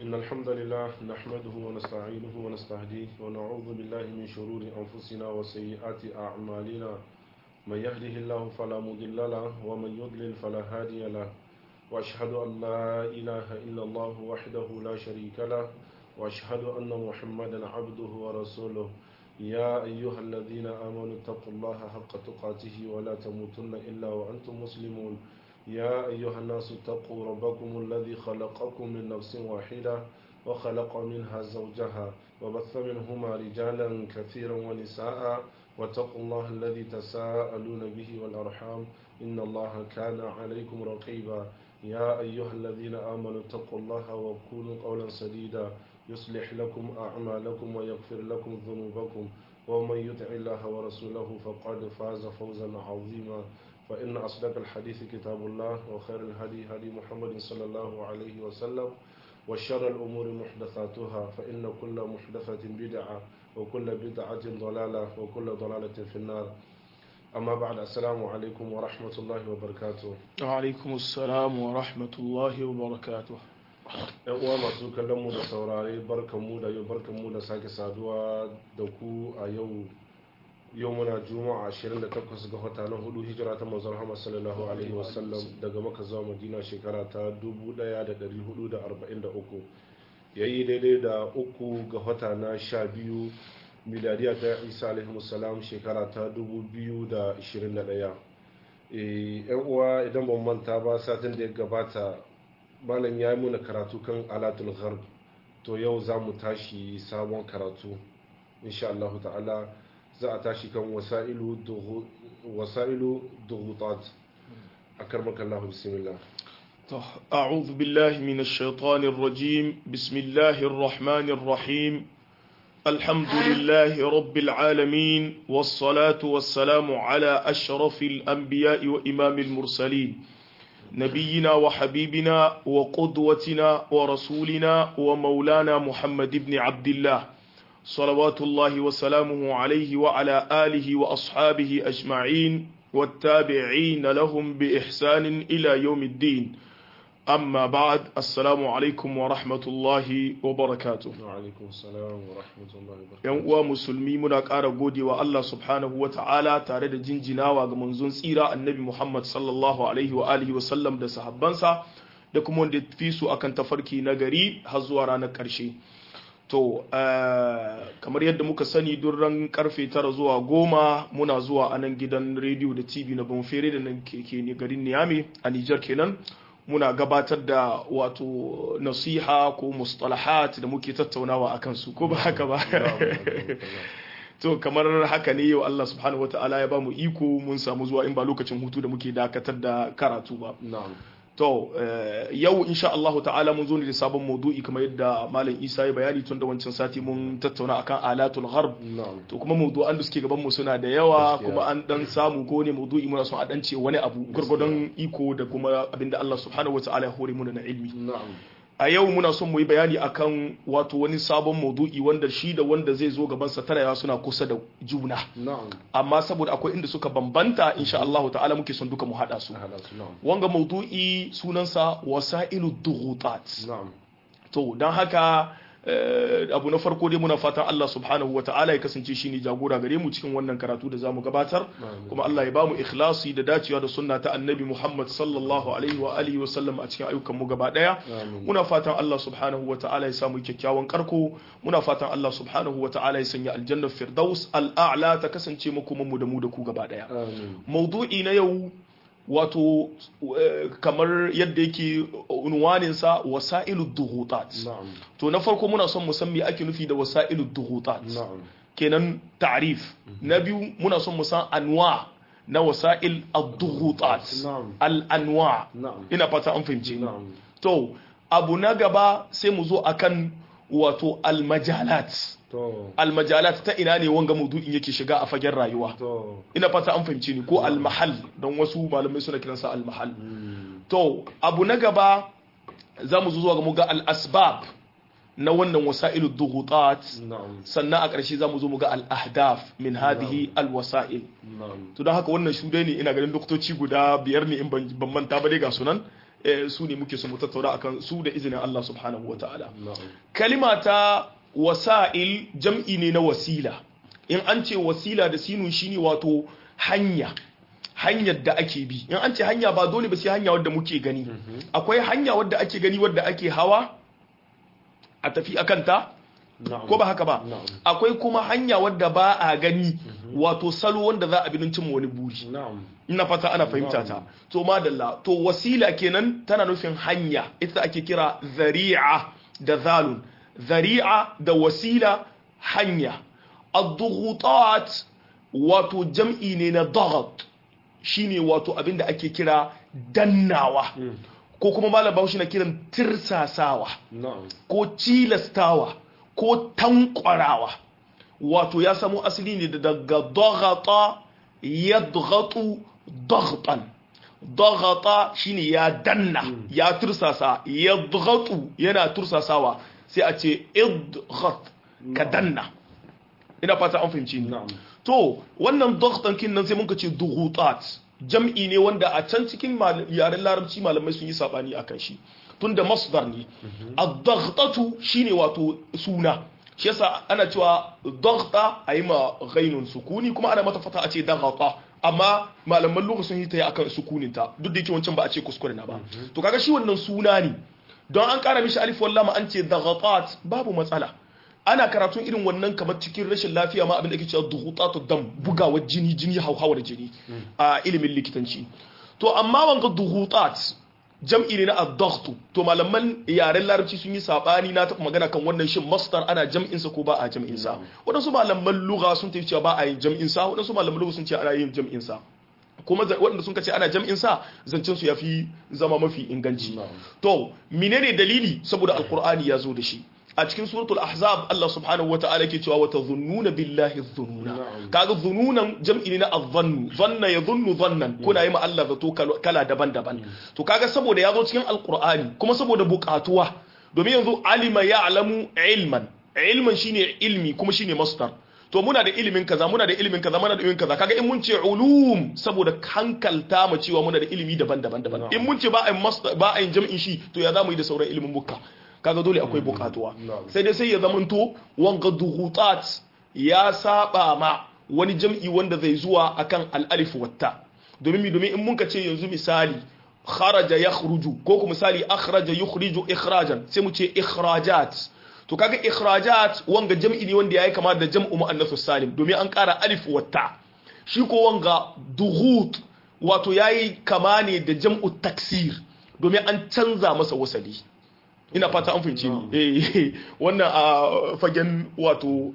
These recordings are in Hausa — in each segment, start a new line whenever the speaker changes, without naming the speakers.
إن الحمد لله نحمده ونستعينه ونستهديه ونعوذ بالله من شرور أنفسنا وسيئات أعمالنا من يهده الله فلا مضل له ومن يضلل فلا هادي له وأشهد أن لا إله إلا الله وحده لا شريك له وأشهد أن محمدا عبده ورسوله يا أيها الذين آمنوا اتقوا الله حق تقاته ولا تموتن إلا وأنتم مسلمون يا أيها الناس اتقوا ربكم الذي خلقكم من نفس واحدة وخلق منها زوجها وبث منهما رجالا كثيرا ونساء واتقوا الله الذي تساءلون به والأرحام إن الله كان عليكم رقيبا يا أيها الذين آمنوا اتقوا الله وقولوا قولا سديدا يصلح لكم أعمالكم ويغفر لكم ذنوبكم ومن يطع الله ورسوله فقد فاز فوزا عظيما فإن أصدق الحديث كتاب الله وخير الهدي هدي محمد صلى الله عليه وسلم وشر الأمور محدثاتها فإن كل محدثة بدعة وكل بدعة ضلالة وكل ضلالة في النار أما بعد السلام عليكم ورحمة الله وبركاته
وعليكم السلام ورحمة الله وبركاته
yan uwa masu kallon mu da saurare barkan mu da yau barkan mu da sake saduwa da ku a yau yau muna juma'a 28 ga wata na hudu hijira ta manzon Muhammad sallallahu alaihi wasallam daga maka zuwa madina shekara ta 1443 yayi daidai da uku ga wata na sha biyu miladiya ta isa alaihi salam shekara ta 2021 yan uwa idan ban manta ba satin da ya gabata malam ya yi muna karatu kan alatul gharb to yau za mu tashi sabon karatu insha Allah ta'ala za a tashi kan wasa'ilu duhutat a karmaka Allah bismillah
أعوذ بالله من الشيطان الرجيم بسم الله الرحمن الرحيم الحمد لله رب العالمين والصلاة والسلام على أشرف الأنبياء وإمام المرسلين نبينا وحبيبنا وقدوتنا ورسولنا ومولانا محمد بن عبد الله صلوات الله وسلامه عليه وعلى آله وأصحابه أجمعين والتابعين لهم بإحسان إلى يوم الدين أما بعد السلام عليكم ورحمة الله وبركاته
وعليكم السلام ورحمة الله وبركاته
yan uwa musulmi muna ƙara gode wa Allah subhanahu wa ta'ala tare da jinjinawa ga manzon tsira annabi Muhammad sallallahu alaihi wa alihi wa sallam da sahabbansa da kuma wanda fi su akan tafarki na gari har zuwa ranar ƙarshe to kamar yadda muka sani duk ran karfe tara zuwa goma muna zuwa a nan gidan rediyo da tv na bonfere da nan ke garin niyami a nijar kenan muna gabatar da wato nasiha ko mustalahat da muke tattaunawa a kansu ko ba haka ba to kamar haka ne yau Allah subhanahu wa ta'ala ya ba mu iko mun samu zuwa in ba lokacin hutu da muke dakatar da karatu ba to yau insha Allah ta'ala mun zo ne da sabon maudu'i kamar yadda malam Isa ya bayani tun da wancan sati mun tattauna akan alatul gharb to kuma maudu'an da suke gaban mu suna da yawa kuma an dan samu ko ne maudu'i muna son a dan ce wani abu gurgurdan iko da kuma abinda Allah subhanahu wa ta'ala ya hore mu na ilmi a yau muna son mu yi bayani akan wato wani sabon maudu'i wanda shi da wanda zai zo gaban sa tarayawa suna kusa da juna amma saboda akwai inda suka bambanta insha Allah ta'ala muke son duka mu hada su wanga maudu'i sunansa wasailu dughutat to dan haka abu na farko dai muna fatan Allah subhanahu wa ta'ala ya kasance shi ne jagora gare mu cikin wannan karatu da zamu gabatar kuma Allah ya bamu ikhlasi da dacewa da sunna ta annabi Muhammad sallallahu alaihi wa alihi wa sallam a cikin ayyukan mu gaba daya muna fatan Allah subhanahu wa ta'ala ya samu kyakkyawan karko muna fatan Allah subhanahu wa ta'ala ya sanya aljannar firdaus al'a'la ta kasance makoman mu da mu da ku gaba daya maudu'i na yau wato kamar yadda yake unwaninsa wasa'ilu duhutat to na farko muna son musan me ake nufi da wasa'ilu duhutat kenan ta'rif na biyu muna son musan anwa na wasa'il ad-duhutat al-anwa ina fata an fahimce to abu na gaba sai mu zo akan wato al-majalat almajalat ta ina ne wanga maudu'in yake shiga a fagen rayuwa ina fata an fahimci ni ko almahal don wasu malamai suna kiransa almahal to abu na gaba za mu zuwa ga mu ga al-asbab na wannan wasa'ilu dughutat sannan a ƙarshe za mu zo mu ga al-ahdaf min hadhihi al-wasa'il to don haka wannan shude ne ina ganin doktoci guda biyar ne in ban manta ba dai ga sunan eh, su ne muke su mu tattauna akan su da izinin Allah subhanahu wataala
na'am
kalima ta wasa'il jam'i ne na wasila in an ce wasila da sinun shine wato hanya hanyar da ake bi in an ce hanya ba dole ba sai hanya wadda muke gani akwai hanya wadda ake gani wadda ake hawa a tafi akanta
na'am
ko ba haka ba
na'am
akwai kuma hanya wadda ba a gani wato salo wanda za a bi don cimma wani buri
na'am
ina fata ana fahimta ta to madalla to wasila kenan tana nufin hanya ita ake kira zari'a da zalun zari'a da wasila hanya ad-dughutat wato jam'i ne na daghat shine wato abinda ake kira dannawa ko kuma malam Bahaushe na kiran tirsasawa
na'am
ko cilastawa ko tankwarawa wato ya samo asali ne da daga daghata yadghatu daghtan daghata shine ya danna ya tursasa yadghatu yana tursasawa sai a ce idghat ka danna ina fata an fahimci ni
na'am
to wannan daghtan kin nan sai muka ce dughutat jam'i ne wanda a can cikin mal- yaren larabci malamai sun yi sabani akan shi tunda masdar ne ad-daghtatu shine wato suna shi yasa ana cewa daghta ayi ma ghainun sukuni kuma ana mata fata a ce daghata amma malaman lugha sun yi ta akan sukunin ta duk da yake wancan ba a ce kuskure na ba to kaga shi wannan suna ne don an kara mishi alif wallama an ce daghatat babu matsala ana karatun irin wannan kamar cikin rashin lafiya ma abin da ake cewa duhutatu dam bugawar jini jini hauhawar jini a ilimin likitanci to amma wanga duhutat jam'i ne na ad-daghtu to malaman yaren larabci sun yi sabani na taɓa magana kan wannan shin masdar ana jam'in sa ko ba a jam'in sa wadansu malaman lugha sun tafi cewa ba a yin jam'in sa wadansu malaman lugha sun ce ana yin jam'in sa kuma za- waɗanda sun ce ana jam'in sa zancen su yafi zama mafi inganci
Na'am.
to menene dalili saboda alqur'ani ya zo da shi a cikin suratul ahzab Allah subhanahu wata'ala ke cewa wata zunnuna billahi dhununa
Na'am.
kaga zununan jam'i ne na adhannu zanna yadhunnu dhannan kuna yi ma Allah zato kal- kala daban-daban to kaga saboda ya zo cikin alqur'ani kuma saboda buƙatuwa domin yanzu alima ya'lamu ilman ilman shine ilmi kuma shine masdar to muna da ilimin kaza muna da ilimin kaza muna da ilimin kaza kaga in mun ce ulum saboda hankalta mu cewa muna da ilimi daban-daban daban
Na'am.
in mun ce ba a yin masdar ba a yin jam'in shi to ya zamu yi da sauran ilimin bukka kaga dole akwai bukatuwa
Na'am.
sai dai sai ya zamanto wanga duhutat ya saba ma wani jam'i wanda zai zuwa akan al-alif watta domin mi domin in mun ka ce yanzu misali kharaja yakhruju ko kuma misali akhraja yukhriju ikhrajan sai mu ce ikhrajat to kaga ikhrajat wanga jam'i ne wanda yayi kama da jam'u muannathus salim domin an ƙara alif watta shi ko wanga duhut wato yayi kama ne da jam'u taksir domin an canza masa wasali ina fata an fahimci ni eh wannan a fagen wato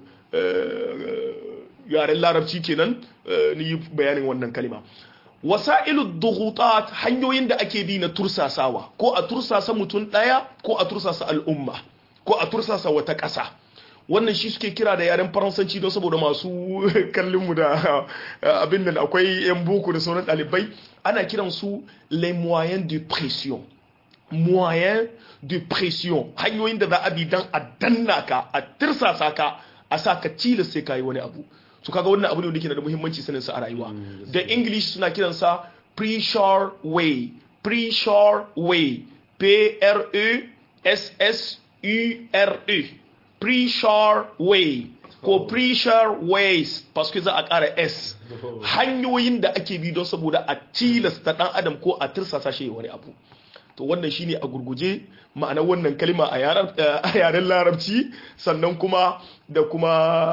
eh, yaren larabci kenan eh, ni yi bayanin wannan kalima wasa'ilu dughutat hanyoyin da ake bi na tursasawa ko a tursasa mutum daya ko a tursasa al'umma ko a tursasa wata ƙasa wannan shi suke kira da yaren faransanci don saboda masu kallon mu da abin nan akwai yan boko da sauran ɗalibai ana kiran su les moyens de pression moyen de pression hanyoyin da za a bi don a danna ka a tirsasa ka a sa ka tilas sai ka yi wani abu su kaga wannan abu ne wanda ke da muhimmanci sanin sa a rayuwa da english suna kiransa pre-shore way pre-shore way p r e s s u r e pre-shore way ko pre-shore ways parce que za a ƙara s hanyoyin da ake bi don saboda a tilasta ɗan adam ko a tirsasa shi wani abu to wannan shine a gurguje ma'anar wannan kalma a yaren larabci sannan kuma da kuma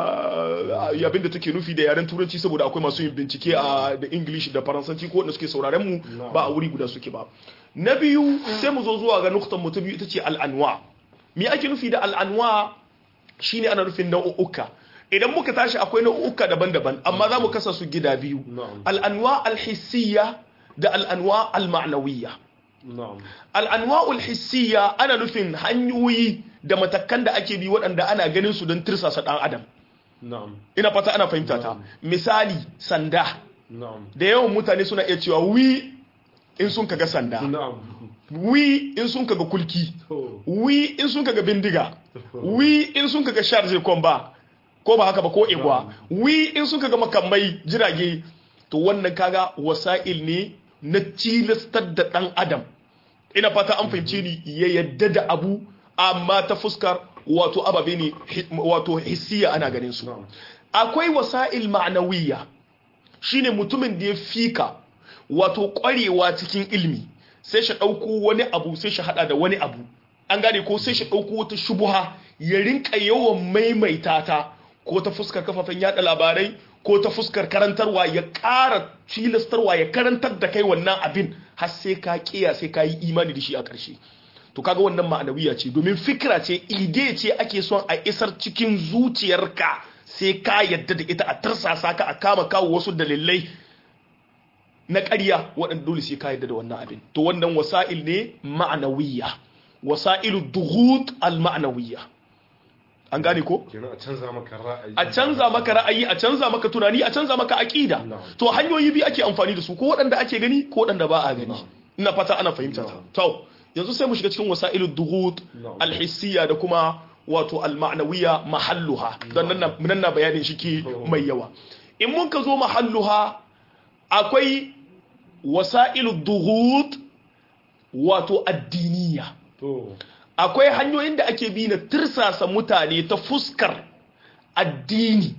abin da take nufi da yaren turanci saboda akwai masu yin bincike a da english da faransanci ko wanda suke sauraren mu ba a wuri guda suke ba na biyu sai mu zo zuwa ga nuktan mu ta biyu ita ce al'anwa me ake nufi da al'anwa shine ana nufin nau'uka idan muka tashi akwai nau'uka daban-daban amma za mu kasa su gida biyu al'anwa al-hissiyya da al'anwa al-ma'nawiyya al'anwa'ul hissiya ana nufin hanyoyi da matakan da ake bi waɗanda ana ganin su don tirsasa ɗan adam ina fata ana fahimta ta misali sanda da yawan mutane suna iya cewa wi in sun kaga sanda wi in sun kaga kulki wi in sun kaga bindiga wi in sun kaga sharje komba ko ba haka ba ko igwa wi in sun kaga makamai jirage to wannan kaga wasa'il ne na tilastar da ɗan adam ina fata an fahimce ni ya yadda da abu amma ta fuskar wato ababe ne hi- wato hissiya ana ganin su
na'am
akwai wasa'il ma'anawiyya shine mutumin da ya fika wato kwarewa cikin ilmi sai shi ɗauko wani abu sai shi hada da wani abu an gane ko sai shi ɗauko wata shubuha ya rinka yawan maimaita ta ko ta fuskar kafafen yada labarai ko ta fuskar karantarwa ya ƙara cilastarwa ya karantar da kai wannan abin har sai ka kiya sai ka yi imani da shi a ƙarshe to kaga wannan ma'anawiya ce domin fikira ce ide ce ake son a isar cikin zuciyarka sai ka yadda da ita a tarsasa ka a kama kawo wasu dalilai na ƙarya waɗanda dole sai ka yadda da wannan abin to wannan wasa'il ne ma'anawiya wasa'ilu duhut al-ma'anawiya an gane ko
kenan a canza maka ra'ayi
a canza maka ra'ayi a canza maka tunani a canza maka aqida
Na'am.
to hanyoyi biyu ake amfani da su ko waɗanda ake gani ko waɗanda ba a gani
Na'am.
ina fata ana fahimta ta
Na'am.
to yanzu sai mu shiga cikin wasailu dughut
Na'am.
alhissiya da kuma wato alma'nawiyya mahalluha dan nan na- nan na bayanin shi ke mai yawa in mun ka zo mahalluha akwai wasailu dughut wato addiniya
to
akwai hanyoyin da ake bi na tirsasa mutane ta fuskar addini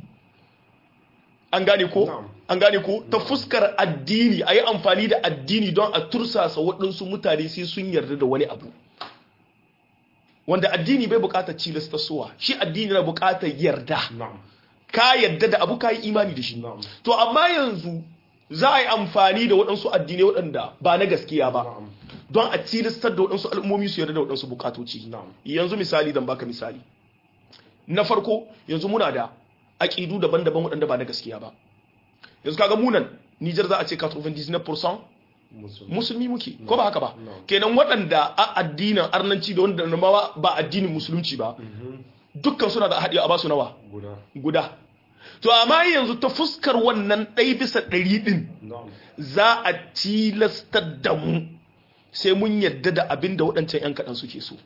an gane ko
Na'am.
an gane ko ta fuskar addini a yi amfani da addini don a tursasa waɗansu mutane sai sun yarda da wani abu wanda addini bai buƙatar cilasta suwa shi addini na buƙatar yarda
na'am
ka yarda da abu ka yi imani da shi
na'am
to amma yanzu za a yi amfani da waɗansu addinai waɗanda ba na gaskiya ba
na'am
don a tilastar da waɗansu al'ummomi su yarda da waɗansu bukatoci
na'am
yanzu misali dan baka misali na farko yanzu muna da aƙidu daban-daban waɗanda ba na gaskiya ba yanzu kaga munan Nijar za a ce 99%
musulmi
musulmi muke ko ba haka ba
No.
kenan waɗanda a addinin arnanci da wanda ma ba addinin musulunci ba
Mhm.
dukkan suna da haɗi a basu nawa
guda
guda to amma yanzu ta fuskar wannan ɗai bisa ɗari ɗin
na'am
za a tilastar da mu sai mun yadda da abin da waɗancan 'yan kaɗan suke so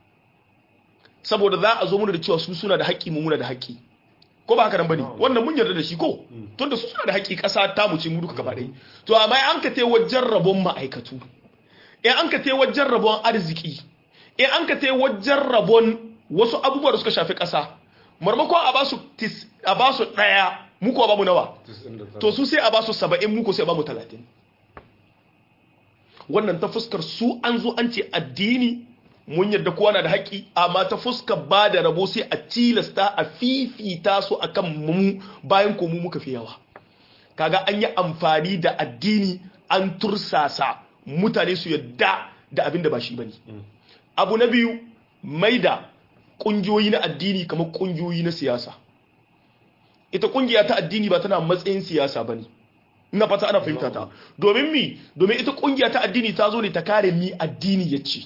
saboda za a zo muna da cewa su suna da haƙƙi mu muna da haƙƙi ko ba haka nan bane
No.
wannan mun yarda da shi ko tunda su suna da haƙƙi ƙasa ta mu ce mu duka gaba ɗaya to amma an ka te wajen rabon ma'aikatu in an ka te wajen rabon arziki in an ka te wajen rabon wasu abubuwa da suka shafi ƙasa marmakon a ba su tis- a ba su ɗaya mu ko ba mu nawa
99
to su sai a ba su saba'in muku sai a ba mu talatin wannan ta fuskar su an zo an ce addini mun yadda kowa na da haƙƙi amma ta fuskar ba da rabo sai a tilasta a fifita su akan mu bayan ko mu muka fi yawa kaga an yi amfani da addini an tursasa mutane su yadda da abin da ba shi bane abu na biyu mai da ƙungiyoyi na addini kamar ƙungiyoyi na siyasa ita ƙungiya ta addini ba tana matsayin siyasa bane ina fata ana fahimta ta domin mi domin ita ƙungiya ta addini ta zo ne ta kare mi addini ya ce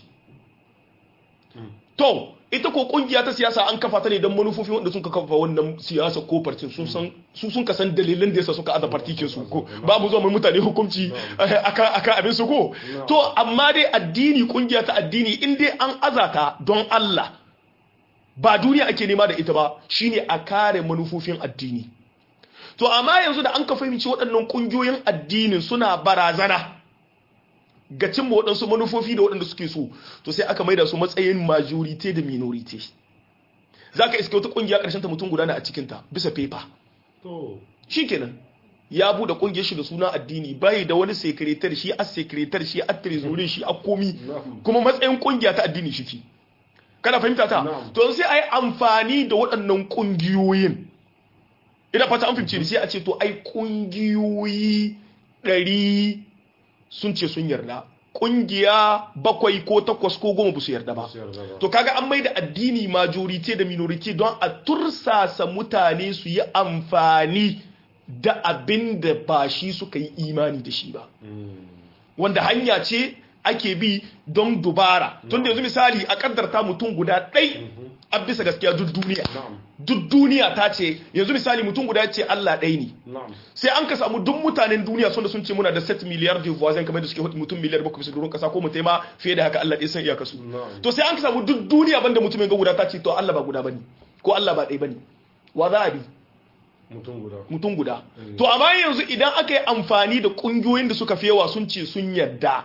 to ita ko kungiya ta siyasa an kafa ta ne don manufofi wanda sun ka kafa wannan siyasa ko partin sun san su sun kasan dalilin da yasa suka aza partikin su ko ba mu zo mai mutane hukunci akan akan abin su ko to amma dai addini kungiya ta addini in dai an azata don Allah ba duniya ake nema da ita ba shine a kare manufofin addini to amma yanzu da an ka fahimci waɗannan kungiyoyin addinin suna barazana ga cimma waɗansu manufofi da waɗanda suke so to sai aka maida su matsayin majorite da minorite za ka iske wata ƙungiya ƙarshen ta mutum guda a cikinta bisa fefa shi kenan ya buɗe ƙungiyar shi da suna addini bai da wani sekretar shi a sekretar shi a trezorin shi a komi kuma matsayin ƙungiya ta addini shi ke kana fahimta ta to sai a yi amfani da waɗannan ƙungiyoyin ina fata an fahimce ni sai a ce to ai ƙungiyoyi ɗari sun ce sun yarda kungiya bakwai ko takwas ko goma ba su yarda ba to kaga an mai da addini majorite da minority don a tursasa mutane su yi amfani da abin da ba shi suka yi imani da shi ba wanda hanya ce ake bi don dubara tun da yanzu misali a kaddarta mutum guda ɗai a bisa gaskiya duk duniya duk duniya ta ce yanzu misali mutum guda ce Allah ɗai ne sai an ka samu duk mutanen duniya sun da sun ce muna da 7 miliyar de voisins kamar da suke hudu mutum miliyar bakwai bisa doron kasa ko mutai ma fiye da haka Allah ɗai san iyaka su to sai an ka samu duk duniya banda mutumin ga guda ta ce to Allah ba guda bane ko Allah ba ɗai bane wa za a bi mutum guda to amma yanzu idan aka yi amfani da kungiyoyin da suka fi yawa sun ce sun yarda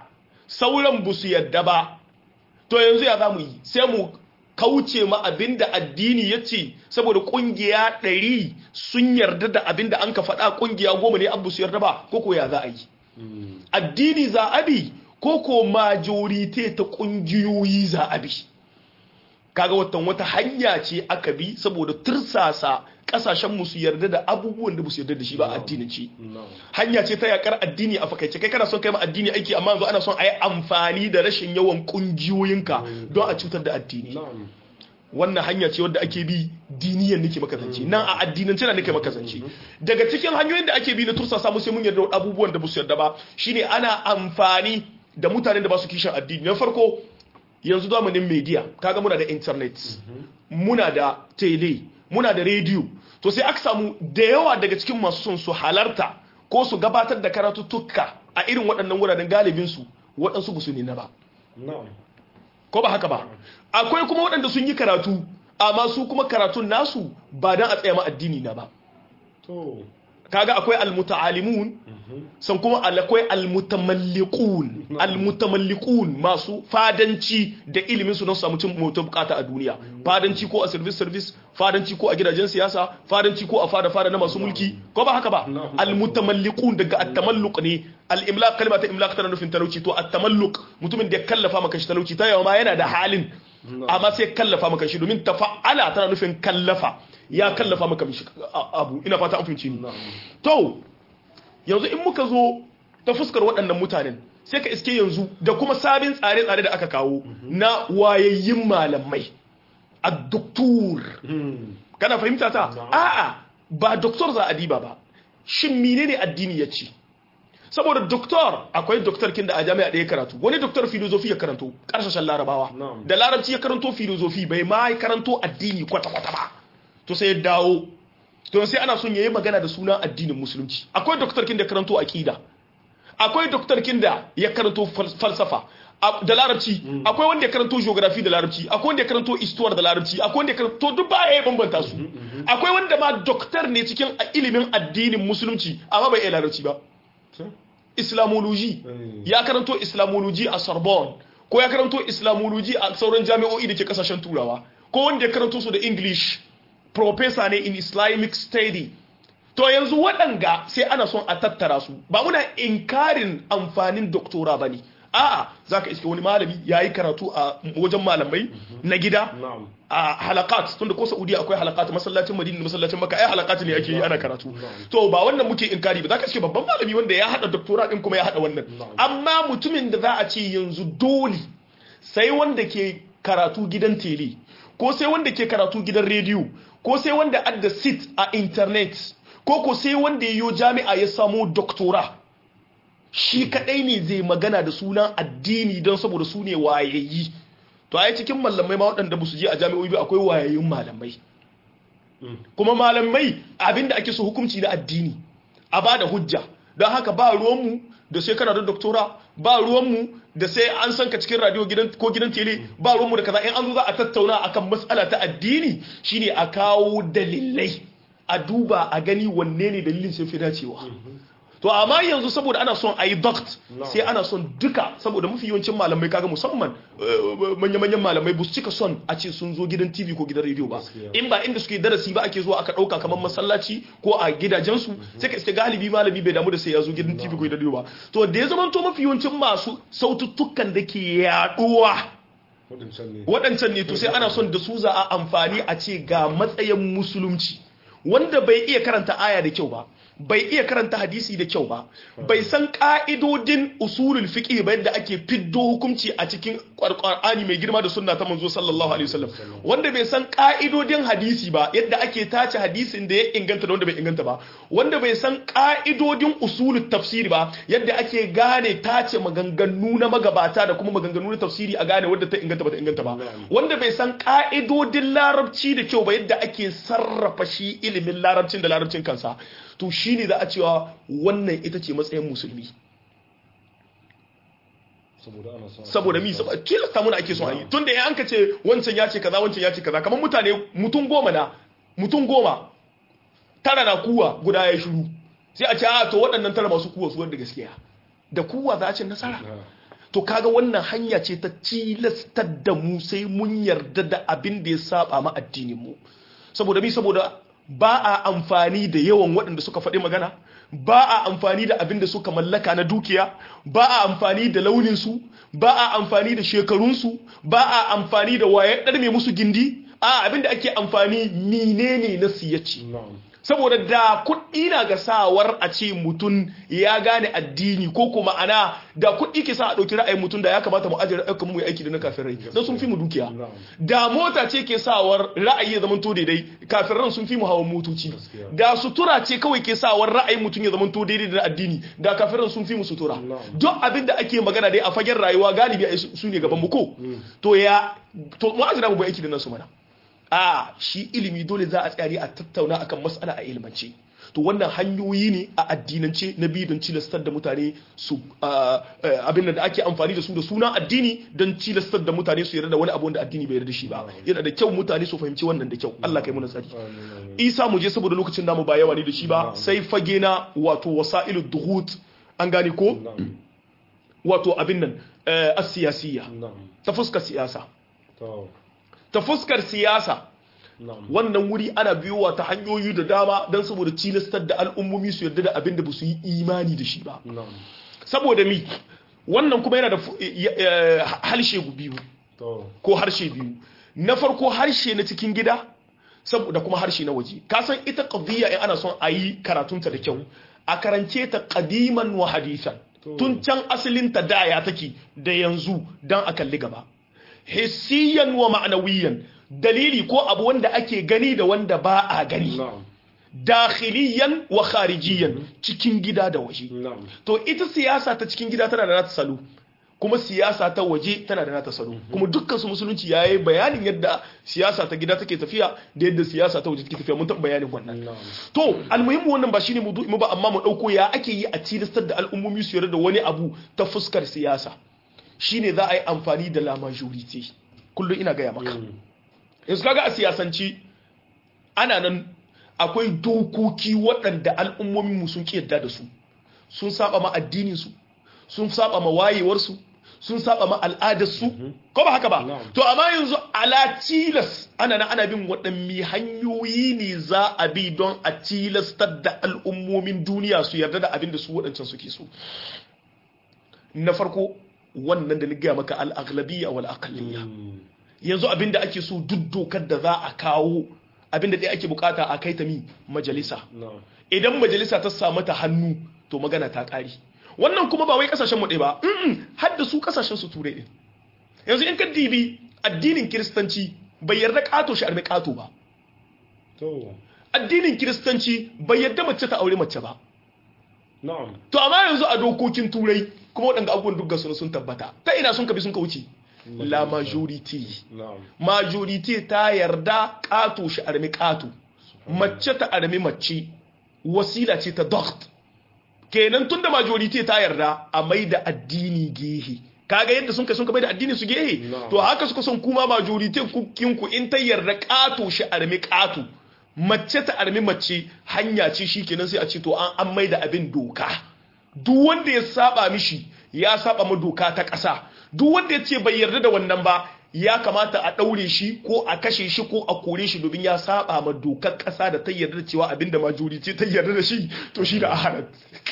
sauran ba su yadda ba to yanzu ya za mu yi sai mu kauce ma abin da addini ya ce saboda kungiya ɗari sun yarda da abin da an ka faɗa kungiya goma ne abu su yarda ba ko ko ya za a yi addini za a bi ko ko majorite ta kungiyoyi za a bi kaga watan wata hanya ce aka bi saboda tursasa kasashen musu yarda da abubuwan da su yarda da shi ba addinanci hanya ce ta yakar addini a fakaice kai kana son kai ma addini aiki amma yanzu ana son a yi amfani da rashin yawan kungiyoyinka don a cutar da addini wannan hanya ce wadda ake bi diniyan nake maka zance nan a addinance na nake maka zance daga cikin hanyoyin da ake bi na tursasa musu mun yarda abubuwan da su yarda ba shine ana amfani da mutanen da ba su kishin addini na farko yanzu zamanin media kaga muna da internet muna da tele muna da radio to sai aka samu da yawa daga cikin masu son su halarta ko su gabatar da karatuttuka a irin waɗannan wuraren galibinsu waɗansu ba su ne na ba ko ba haka ba akwai kuma waɗanda sun yi karatu amma su kuma karatun nasu ba don a tsaya ma addini na ba kaga akwai almutaalimun san kuma akwai almutamalliqun almutamalliqun masu fadanci da ilimin su don samu cin mutum bukata a duniya fadanci ko a service service fadanci ko a gidajen siyasa fadanci ko a fada fada na masu mulki ko ba haka ba almutamalliqun daga at-tamalluq ne al-imlaq kalma ta imlaq tana nufin talauci to at-tamalluq mutumin da ya kallafa maka shi talauci ta yawa ma yana da halin amma sai kallafa maka shi domin tafa'ala tana nufin kallafa ya kallafa maka mishi abu ina fata an fahimci ni to yanzu in muka zo ta fuskar waɗannan mutanen sai ka iske yanzu da kuma sabin tsare-tsare da aka kawo na wayayyin malamai a doktor kana fahimta ta a'a ba doktor za a diba ba shin menene addini ya ce saboda doktor akwai doktor kin da a jami'a ɗaya karatu wani doktor filozofi ya karanto ƙarshen larabawa da larabci ya karanto filozofi bai ma karanto addini kwata-kwata ba to sai ya dawo to sai ana son yayi magana da sunan addinin musulunci akwai doktor kin da karanto aqida akwai doktor kin da ya karanto falsafa da larabci akwai wanda ya karanto geography da larabci akwai wanda ya karanto histoire da larabci akwai wanda ya karanto duk ba ya bambanta su akwai wanda ma doktor ne cikin ilimin addinin musulunci amma bai iya larabci ba islamology ya karanto islamology a sorbonne ko ya karanto islamology a sauran jami'o'i da ke kasashen turawa ko wanda ya karanto su da english professor ne in islamic study to yanzu waɗanga sai ana son a tattara su ba muna inkarin amfanin doktora ba ne a'a za ka iske wani malami ya yi karatu a wajen malamai na gida a halakat tunda ko saudiya akwai halakat masallacin madina da masallacin maka ai halakat ne ake yi ana karatu to ba wannan muke inkari ba za ka iske babban malami wanda ya hada doktora din kuma ya hada wannan amma mutumin da za a ce yanzu dole sai wanda ke karatu gidan tele ko sai wanda ke karatu gidan rediyo ko sai wanda adda sit a internet ko ko sai wanda yayo jami'a ya samu doktora shi kadai ne zai magana da sunan addini don saboda su ne wayayi to a cikin malamai ma waɗanda ba su je a jami'o'i ba akwai wayayyun malamai kuma malamai abinda ake so hukunci na addini a ba da hujja don haka ba ruwanmu da sai kana da doktora ba ruwanmu da sai an san ka cikin radio gidan ko gidan tele ba ruwanmu da kaza in an zo za a tattauna akan matsala ta addini shine a kawo dalilai a duba a gani wanne ne dalilin sai fi dacewa to amma yanzu saboda ana son a yi doct sai ana son duka saboda mafi yawancin malamai kaga musamman manya-manyan malamai ba su cika son a ce sun zo gidan tv ko gidan rediyo ba in ba inda suke darasi ba ake zuwa aka ɗauka kamar masallaci ko a gidajensu sai ka iske galibi malami bai damu da sai ya zo gidan tv ko gidan rediyo ba to da ya zama to mafi yawancin masu saututtukan da ke yaduwa waɗancan ne to sai ana son da su za a amfani a ce ga matsayin musulunci wanda bai iya karanta aya da kyau ba bai iya karanta hadisi da kyau ba bai san ka'idodin usulul fiqh ba yadda ake fiddo hukunci a cikin Qur'ani mai girma da sunna ta manzo sallallahu alaihi wasallam wanda bai san ka'idodin hadisi ba yadda ake tace hadisin da ya inganta da wanda bai inganta ba wanda bai san ka'idodin usulul tafsiri ba yadda ake gane tace maganganu na magabata da kuma maganganu na tafsiri a gane wadda ta inganta ba ta inganta ba wanda bai san ka'idodin larabci da kyau ba yadda ake sarrafa shi ilimin larabcin da larabcin kansa to shi ne za a cewa wannan ita ce matsayin musulmi saboda mi saboda tilasta muna ake son a yi tun da ya an ka ce wancan ya ce kaza wancan ya ce kaza kamar mutane mutum goma na mutum goma tara na kuwa guda ya shiru sai a ce a to waɗannan tara masu kuwa su wanda gaskiya da kuwa za a ce nasara to kaga wannan hanya ce ta tilastar da mu sai mun yarda da abin da ya saba ma addinin mu saboda mi saboda ba a amfani da yawan waɗanda suka faɗi magana ba a amfani da abin da suka mallaka na dukiya ba a amfani da launinsu ba a amfani da shekarunsu ba a amfani da waye ɗarme musu gindi a abin da ake amfani menene na siyaci
na'am
saboda da kuɗi na ga sawar a ce mutum ya gane addini ko kuma ana da kuɗi ke sa a ɗauki ra'ayin mutum da ya kamata mu ajiye ra'ayin mu yi aiki da na kafirai don sun fi mu dukiya
Na'am.
da mota ce ke sawar ra'ayi ya zamanto daidai kafiran sun fi mu hawan motoci
Gaskiya.
da sutura ce kawai ke sawar ra'ayin mutum ya zamanto daidai da na addini da kafiran sun fi mu sutura
Na'am.
duk abin da ake magana dai a fagen rayuwa galibi ai su su ne gaban mu ko to ya to mu azira mu bai aiki da nasu mana a shi ilimi dole za a tsari a tattauna akan mas'ala a ilmance to wannan hanyoyi ne a addinance na biyu don cilastar da mutane su ah, eh, abin da ake amfani da su da suna addini don cilastar da mutane su yarda da wani abu wanda addini bai yarda da shi ba yana da kyau mutane su fahimci wannan da kyau Allah kai mu tsari
amin amin
isa mu je saboda lokacin namu ba yawa ne da shi ba sai fage na wato wasa'ilu duhut an gane ko
na'am
wato abin nan eh, as-siyasiyya
na'am
ta fuskar siyasa
to
ta fuskar siyasa
na'am
wannan wuri ana biyowa ta hanyoyi da dama don saboda cilastar da al'ummomi su yarda da abin da ba su yi imani da shi ba
na'am
saboda mi wannan kuma yana da fu- ya- ya- harshe biyu
to
ko harshe biyu na farko harshe na cikin gida saboda kuma harshe na waje ka san ita qadiyya in ana son a yi karatunta da kyau a karance ta qadiman wa hadisan
To.
tun can asalin ta da ya take da yanzu dan a kalli gaba hissiyan wa ma'anawiyan dalili ko abu wanda ake gani da wanda ba a gani
na'am
dakhiliyan wa kharijiyan cikin gida da waje
na'am
to ita siyasa ta cikin gida tana da nata salo kuma siyasa ta waje tana da nata salo kuma dukkan su musulunci yayi bayanin yadda siyasa ta gida take tafiya da yadda siyasa ta waje take tafiya mun taɓa bayanin wannan
na'am
to almuhimmu wannan ba shine mu ba amma mu dauko ya ake yi a tilastar da al'ummomi su yarda da wani abu ta fuskar siyasa shine za a yi amfani da la majority kullum ina gaya maka yanzu kaga a siyasanci ana nan akwai dokoki waɗanda al'ummomin mu sun ƙi yarda da su sun saba ma addinin su sun saba ma wayewar su sun saba ma al'adar su ko ba haka ba
Na'am.
to amma yanzu ala tilas ana nan ana bin waɗanne hanyoyi ne za a bi don a tilastar da al'ummomin duniya su yarda da abin da su waɗancan suke so na farko wannan da ni gaya maka al-aghlabiyya wal aqliyya yanzu abin da ake so duk dokar da za a kawo abin da ɗaya ake bukata a kai ta mi majalisa
na'am
idan majalisa ta samu ta hannu to magana ta ƙari wannan kuma ba wai kasashen mu ɗaya ba mm har da su kasashen su turai ɗin yanzu in ka dibi addinin kiristanci bai yarda ƙato shi arme ƙato ba
to
addinin kiristanci bai yarda mace ta aure mace ba
na'am
to amma yanzu a dokokin turai kuma waɗanda abubuwan duk gasu sun tabbata ta ina sun kabi sun ka wuce la majority
na'am
majority ta yarda ƙato shi armi ƙato mace ta armi mace wasila ce ta dokt kenan tun da majority ta yarda a mai da addini gehe kaga yadda sun kai sun mai da addini su gehe
Na'am.
to haka suka son kuma majority kinku in ta yarda ƙato shi armi ƙato mace ta armi mace hanya ce shi kenan sai a ce to an an mai da abin doka duk wanda ya saba mishi ya saba ma doka ta ƙasa duk wanda ya ce bai yarda da wannan ba ya kamata a ɗaure shi ko a kashe shi ko a kore shi domin ya saba ma dokar ƙasa da ta yarda da cewa abinda majority ta yarda da shi to shi da aharat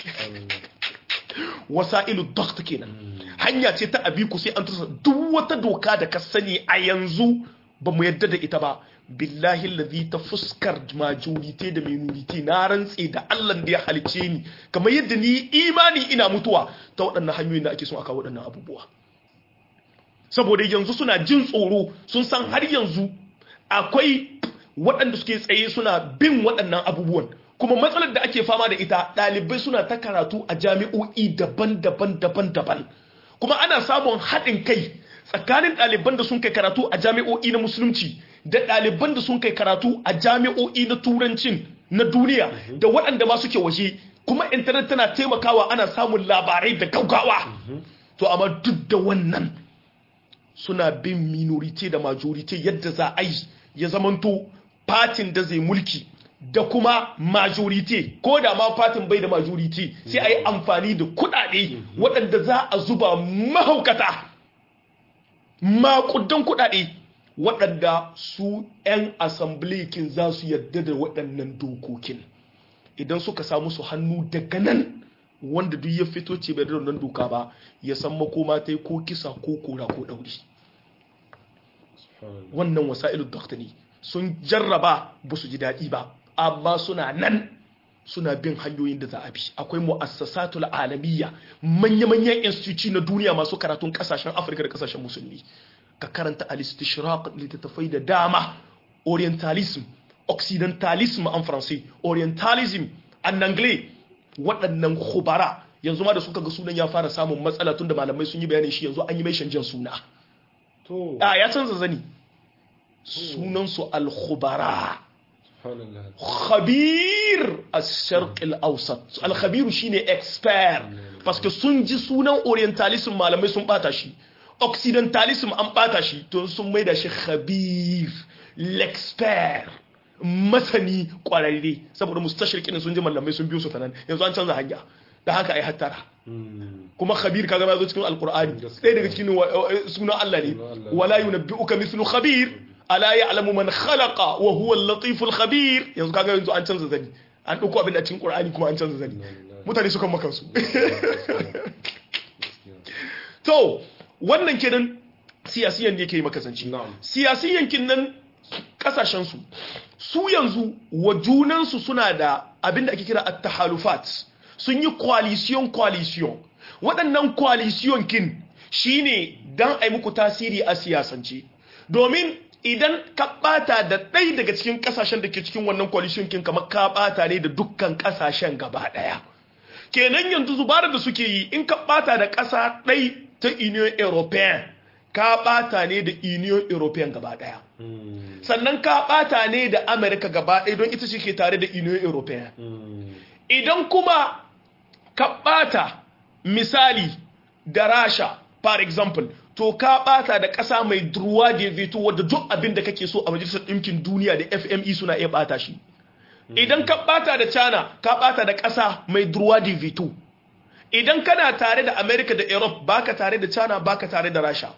wasa'ilu dokta kenan hanya ce ta abiku sai an tusa duk wata doka da ka sani a yanzu ba mu yarda da ita ba billahi lazi ta fuskar majority da minority na rantse da Allah da ya halice ni kamar yadda ni imani ina mutuwa ta waɗannan hanyoyin da ake son aka waɗannan abubuwa saboda yanzu suna jin tsoro sun san har yanzu akwai waɗanda suke tsaye suna bin waɗannan abubuwan kuma matsalar da ake fama da ita ɗalibai suna ta karatu a jami'o'i daban-daban daban-daban kuma ana samun haɗin kai tsakanin ɗaliban da sun kai karatu a jami'o'i na musulunci da ɗaliban da sun kai karatu a jami'o'i na turancin na duniya da waɗanda ma suke waje kuma intanet tana taimakawa ana samun labarai da gaugawa to amma duk da wannan suna bin minority da majority yadda za a yi ya zamanto fatin da zai mulki da kuma majority ko da ma fatin bai da majority sai a yi amfani da kudade waɗanda za a zuba mahaukata makudan kudade waɗanda su 'yan asamblekin za su yadda da waɗannan dokokin idan suka samu su hannu daga nan wanda duk ya fito ce bai da wannan doka ba ya san makoma ta yi ko kisa ko kora ko ɗauri wannan wasa'ilu ne sun jarraba ba su ji daɗi ba amma suna nan suna bin hanyoyin da za a bi akwai mu'assasatul alamiyya manya-manyan instituci na duniya masu karatun kasashen afirka da kasashen musulmi ka karanta al-istishraq littattafai da dama orientalism occidentalism en français orientalism en anglais waɗannan khubara yanzu ma da suka ga sunan ya fara samun matsala tunda malamai sun yi bayanin shi yanzu an yi mai shanjan suna
to
a ya canza zani sunansu al-khubara
subhanallah
khabir al-sharq al-awsat al-khabiru shine expert parce que sun ji sunan orientalism malamai sun bata shi occidentalism an bata shi to sun maida shi khabir l'expert masani kwararre saboda mustashrikin sun ji malamai sun biyo su ta nan yanzu an canza hanya da haka ai hattara
Mm.
kuma khabir kaga ya zo cikin alqur'ani sai daga cikin wa- wa- sunan Allah ne
Allah.
wala yunabbi'uka mithlu khabir ala ya'lamu man khalaqa wa huwa al-latif al-khabir yanzu kaga yanzu an canza zani an dauko abin da cikin qur'ani kuma an canza zani mutane sukan maka su to wannan kenan siyasiyan ne yake yi maka zance
Na'am.
siyasiyan kin nan kasashen su su yanzu wa junan su suna da abin da ake kira at-tahalufat sun yi coalition coalition waɗannan coalition kin shine dan ai muku tasiri a siyasance domin idan ka bata da ɗaya daga cikin kasashen da ke cikin wannan coalition kin kamar ka bata ne da dukkan kasashen gaba ɗaya kenan yanzu zubarar da suke yi in ka bata da ƙasa ɗai ta union european ka bata ne da union european gaba ɗaya
Mm.
sannan ka bata ne da america gaba ɗaya don ita ce ke tare da union european
Mm.
idan kuma ka bata misali da rasha for example to ka bata da ƙasa mai druwa da veto wadda duk abin da kake so a majalisar ɗinkin duniya da fme suna iya bata shi idan ka bata da china ka bata da ƙasa mai druwa da veto idan kana tare da america da europe baka tare da china baka tare da rasha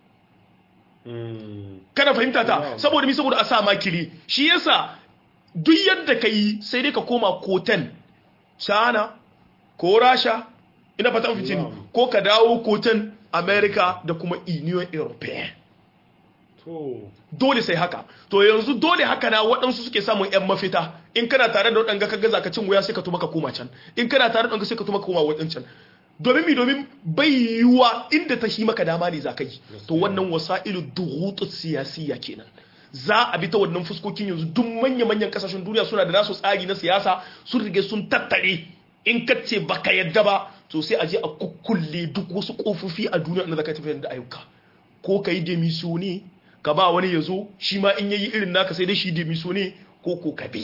Mm.
kana fahimta ta
Wow.
saboda mi saboda a sa makili shi yasa duk yadda ka yi sai dai ka koma koten china ko rasha ina fata an fice ni
Wow.
ko ka dawo koten america da kuma union european
to
dole sai haka to yanzu dole haka na waɗansu suke samun 'yan mafita in kana tare da waɗanga ka gaza ka cin wuya sai ka tuma ka koma can in kana tare da waɗanga sai ka tuma ka koma waɗancan domin mi domin bai yiwuwa inda ta shi maka dama ne za ka yi to wannan wasa'ilu duhutu siyasiya kenan za a bi ta wannan fuskokin yanzu duk manya-manyan kasashen duniya suna da nasu tsari na siyasa sun rige sun tattare in ka ce baka yadda ba to sai a je a kukkulle duk wasu kofofi a duniya da zaka tafiyar da ayyuka ko ka yi demiso ne ka ba wani ya zo shi ma in yayi irin naka sai dai shi demiso ne ko ko ka bi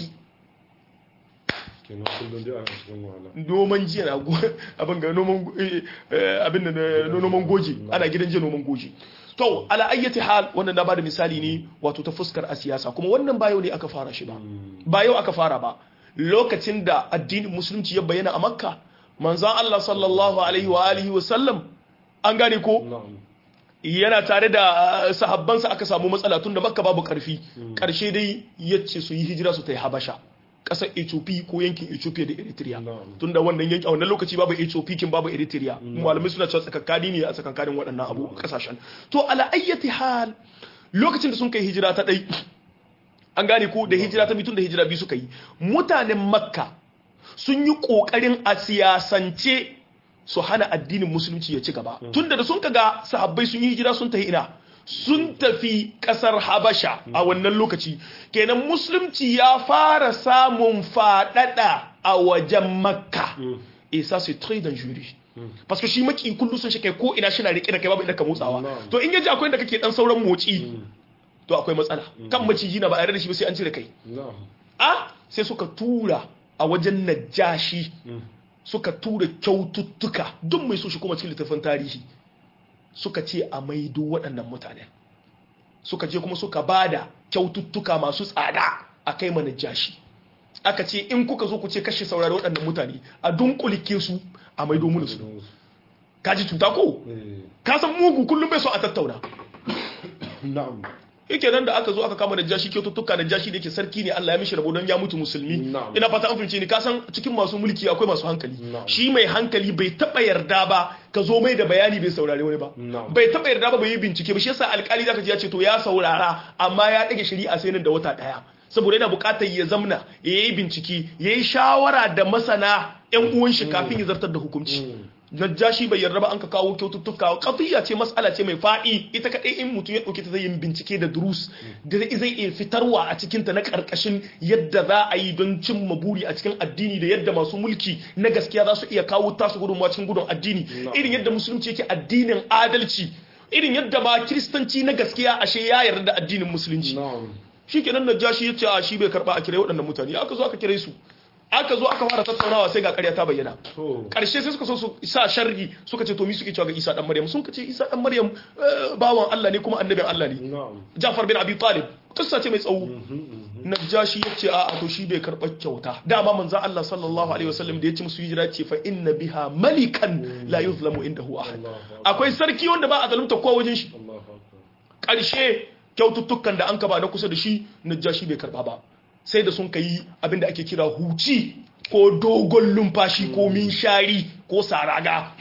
kenan kullum dai a cikin wahala
noman jiya na go abin ga noman go- eh, eh, abin da na na noman goji ana gidan jiya noman goji to ala ayyati hal wannan na bada misali ne wato ta fuskar a siyasa kuma wannan ba yau ne aka fara shi ba ba yau aka fara ba lokacin da addinin musulunci ya bayyana a makka manzon Allah sallallahu alaihi wa alihi wa sallam an gane ko
na'am
yana tare da uh, sahabbansa aka samu matsala tun da makka babu karfi karshe dai yace su yi hijira su ta yi habasha ƙasar ethiopia ko yankin ethiopia da eritrea
Na'am.
tun da wannan yankin a wannan lokaci babu ethiopia kin babu eritrea malamai suna cewa tsakakkani ne a tsakankanin waɗannan abu ƙasashen to ala ayyati hal lokacin da sun kai hijira ta ɗai an gane ko da hijira ta mitun da hijira biyu suka yi mutanen makka sun yi ƙoƙarin a siyasance su hana addinin musulunci ya ci gaba tunda da sun kaga sahabbai sun yi hijira sun tafi ina sun tafi kasar habasha a wannan lokaci kenan musulunci ya fara samun fadada a wajen makka et ça c'est très dangereux parce que shi maki kullu sun shi kai ko ina shi na rike da kai babu inda ka motsawa
Na'am.
to in yaji akwai inda kake dan sauran motsi to akwai matsala kan maciji na ba a yarda da shi ba sai an cire kai
na'am
a sai suka tura a wajen najashi suka tura kyaututtuka duk mai so shi kuma cikin littattafan tarihi suka ce a maido waɗannan mutane suka je kuma suka bada kyaututtuka masu tsada a kai ma najashi aka ce in kuka zo ku ce kashe saurari waɗannan mutane a dunkulike su a maido mu da su kaji cuta ko
Eh,
ka san mugu kullum bai so a tattauna
na'am
yake nan da aka zo aka kama najashi kyaututtuka najashi da yake sarki ne Allah ya mishi rabo don ya mutu musulmi
Na'am.
ina fata an fahimce ni ka san cikin masu mulki akwai masu hankali
Na'am.
shi mai hankali bai taba yarda ba ka zo mai da bayani bai saurare wani ba
Na'am.
bai taba yarda ba bai yi bincike ba shi yasa alkali zaka ji ya ce to ya saurara amma ya dage shari'a sai nan da wata daya saboda yana bukatar ya zamna ya yi bincike ya yi shawara da masana yan uwan shi kafin ya zartar da hukunci najashi bai yarda ba an ka kawo kyaututtuka qadiyya ce mas'ala ce mai faɗi ita kadai in mutum ya dauke ta zai yin bincike da durus da zai iya fitarwa a cikin ta na karkashin yadda za a yi don cimma buri a cikin addini da yadda masu mulki na gaskiya za su iya kawo tasu gudunmawa cikin gudun addini irin yadda musulunci yake addinin adalci irin yadda ma kiristanci na gaskiya ashe ya yarda da addinin musulunci
na'am
shikenan najashi ya ce a shi bai karba a kire waɗannan mutane aka zo aka kire su aka zo aka fara tattaunawa sai ga ƙarya ta bayyana
to
karshe sai suka so su sa sharri suka ce to mi suke cewa ga Isa dan Maryam sun ce Isa dan Maryam eh, bawan Allah ne kuma annabin Allah ne
na'am
Ja'far bin Abi Talib kissa ce mai tsawo Najashi yace a a to shi bai karɓar kyauta dama manzo Allah sallallahu alaihi wasallam da ya ci musu hijira ce fa inna biha malikan la yuzlamu indahu ahad
Allahu akbar
akwai sarki wanda ba a zalunta kowa wajen shi
Allahu akbar
ƙarshe kyaututtukan da an kaba na kusa da shi najashi bai karba ba sai da sun ka yi abinda ake kira huci ko dogon lumfashi ko minshari ko saraga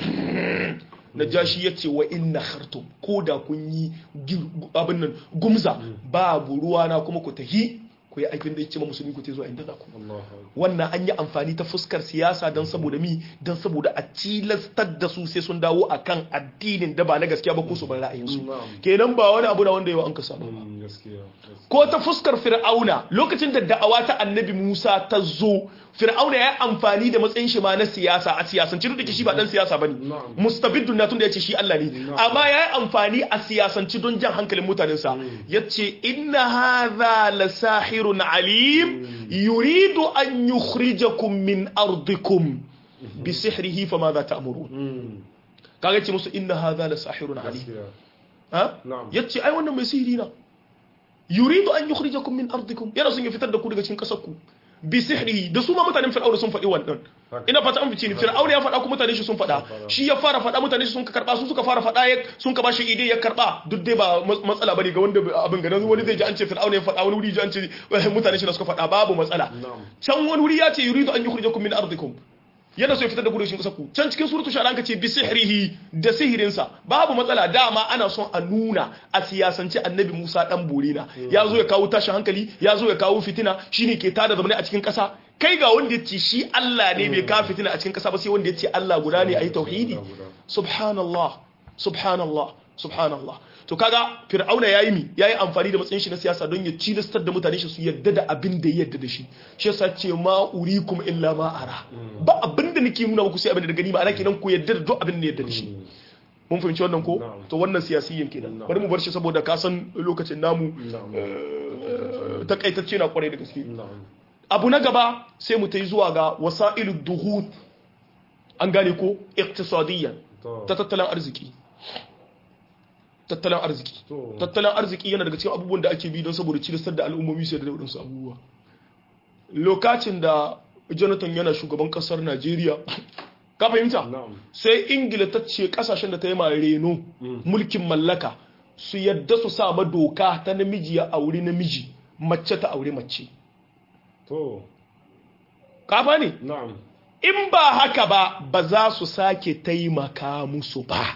najashi ya ce wa inna khartum ko da kun yi gir- abin nan gumza babu ruwa na kuma ku tahi ku yi aikin da ya ce ma musulmi ku te zuwa inda za ku
Allahu akbar
wannan an yi amfani ta fuskar siyasa don saboda mi don saboda a tilastar da su sai sun dawo akan addinin da ba na gaskiya ba ko su bar ra'ayinsu
Na'am.
kenan ba wani abu da wanda yau an ka saba ba
Mm, gaskiya gaskiya.
ko ta fuskar fir'auna lokacin da da'awa ta annabi Musa ta zo fir'auna ya yi amfani da matsayin shi ma na siyasa a siyasance duk da ke shi ba dan siyasa bane
Na'am.
mustabiddun na tunda yace shi Allah ne amma ya yi amfani a siyasance don jan hankalin mutanensa yace inna hadha la sahirun alim yuridu an yukhrijakum min ardikum bi sihrihi fama za ta'murun
Mm,
kaga ce musu inna hadha la sahirun alim
gaskiya
ha
na'am
yace ai wannan mai sihiri na yuridu an yukhrijakum min ardikum yana son ya fitar da ku daga cikin kasar ku bi sihrihi da su ma mutanen fir'auna sun faɗi wannan
Haka.
ina fata an fice ni fir'auna ya faɗa ku mutane shi sun faɗa shi ya fara faɗa mutane shi sun ka karɓa su suka fara faɗa ya sun ka bashi ide ya karɓa duk dai ba mas- matsala bane ga wanda abin ga wani zai ji an ce fir'auna ya faɗa wani wuri ji an ce eh, mutane shi na suka faɗa babu matsala
na'am
can wani wuri ya ce yuridu an yukhrijakum min ardikum yana so ya fitar da ku daga cikin kasar ku can cikin suratul shara ka ce bi sihrihi da sihirinsa babu matsala dama ana son a nuna a siyasance annabi Musa dan borina ya zo ya kawo tashin hankali ya zo ya kawo fitina shine ke tada zamani a cikin kasa kai ga wanda ya ce shi Allah ne bai kawo fitina a cikin kasa ba sai wanda ya ce Allah guda ne ayi tauhidi subhanallah subhanallah subhanallah to kaga fir'auna yayi mi yayi amfani da matsayin shi na siyasa don ya cilastar da mutane shi su yadda da abin da ya yadda da shi shi yasa ce ma urikum illa ma ara ba abin da nake nuna muku sai abin da gani ma ana kenan ku yadda da duk abin da ya yadda da shi mun fahimci wannan ko
Na'am.
to wannan siyasiyin kenan
Na'am.
bari mu bar shi saboda ka san lokacin namu
na'am
eh, takaitacce na kwarai da gaske
na'am
abu na gaba sai mu ta yi zuwa ga wasa'ilu duhut an gane ko iqtisadiyyan
to
ta tattalin arziki tattalin arziki
to
tattalin arziki yana daga cikin abubuwan da ake bi don saboda cilistar da al'ummomi sai da waɗansu abubuwa lokacin da jonathan yana shugaban ƙasar najeriya ka fahimta
na'am
sai ingila ta ce ƙasashen da ta yi ma reno mulkin mallaka su yadda su sa ma doka ta namiji ya auri namiji mace ta auri mace
to
kafa ne
na'am
in ba haka ba ba za su sake taimaka musu ba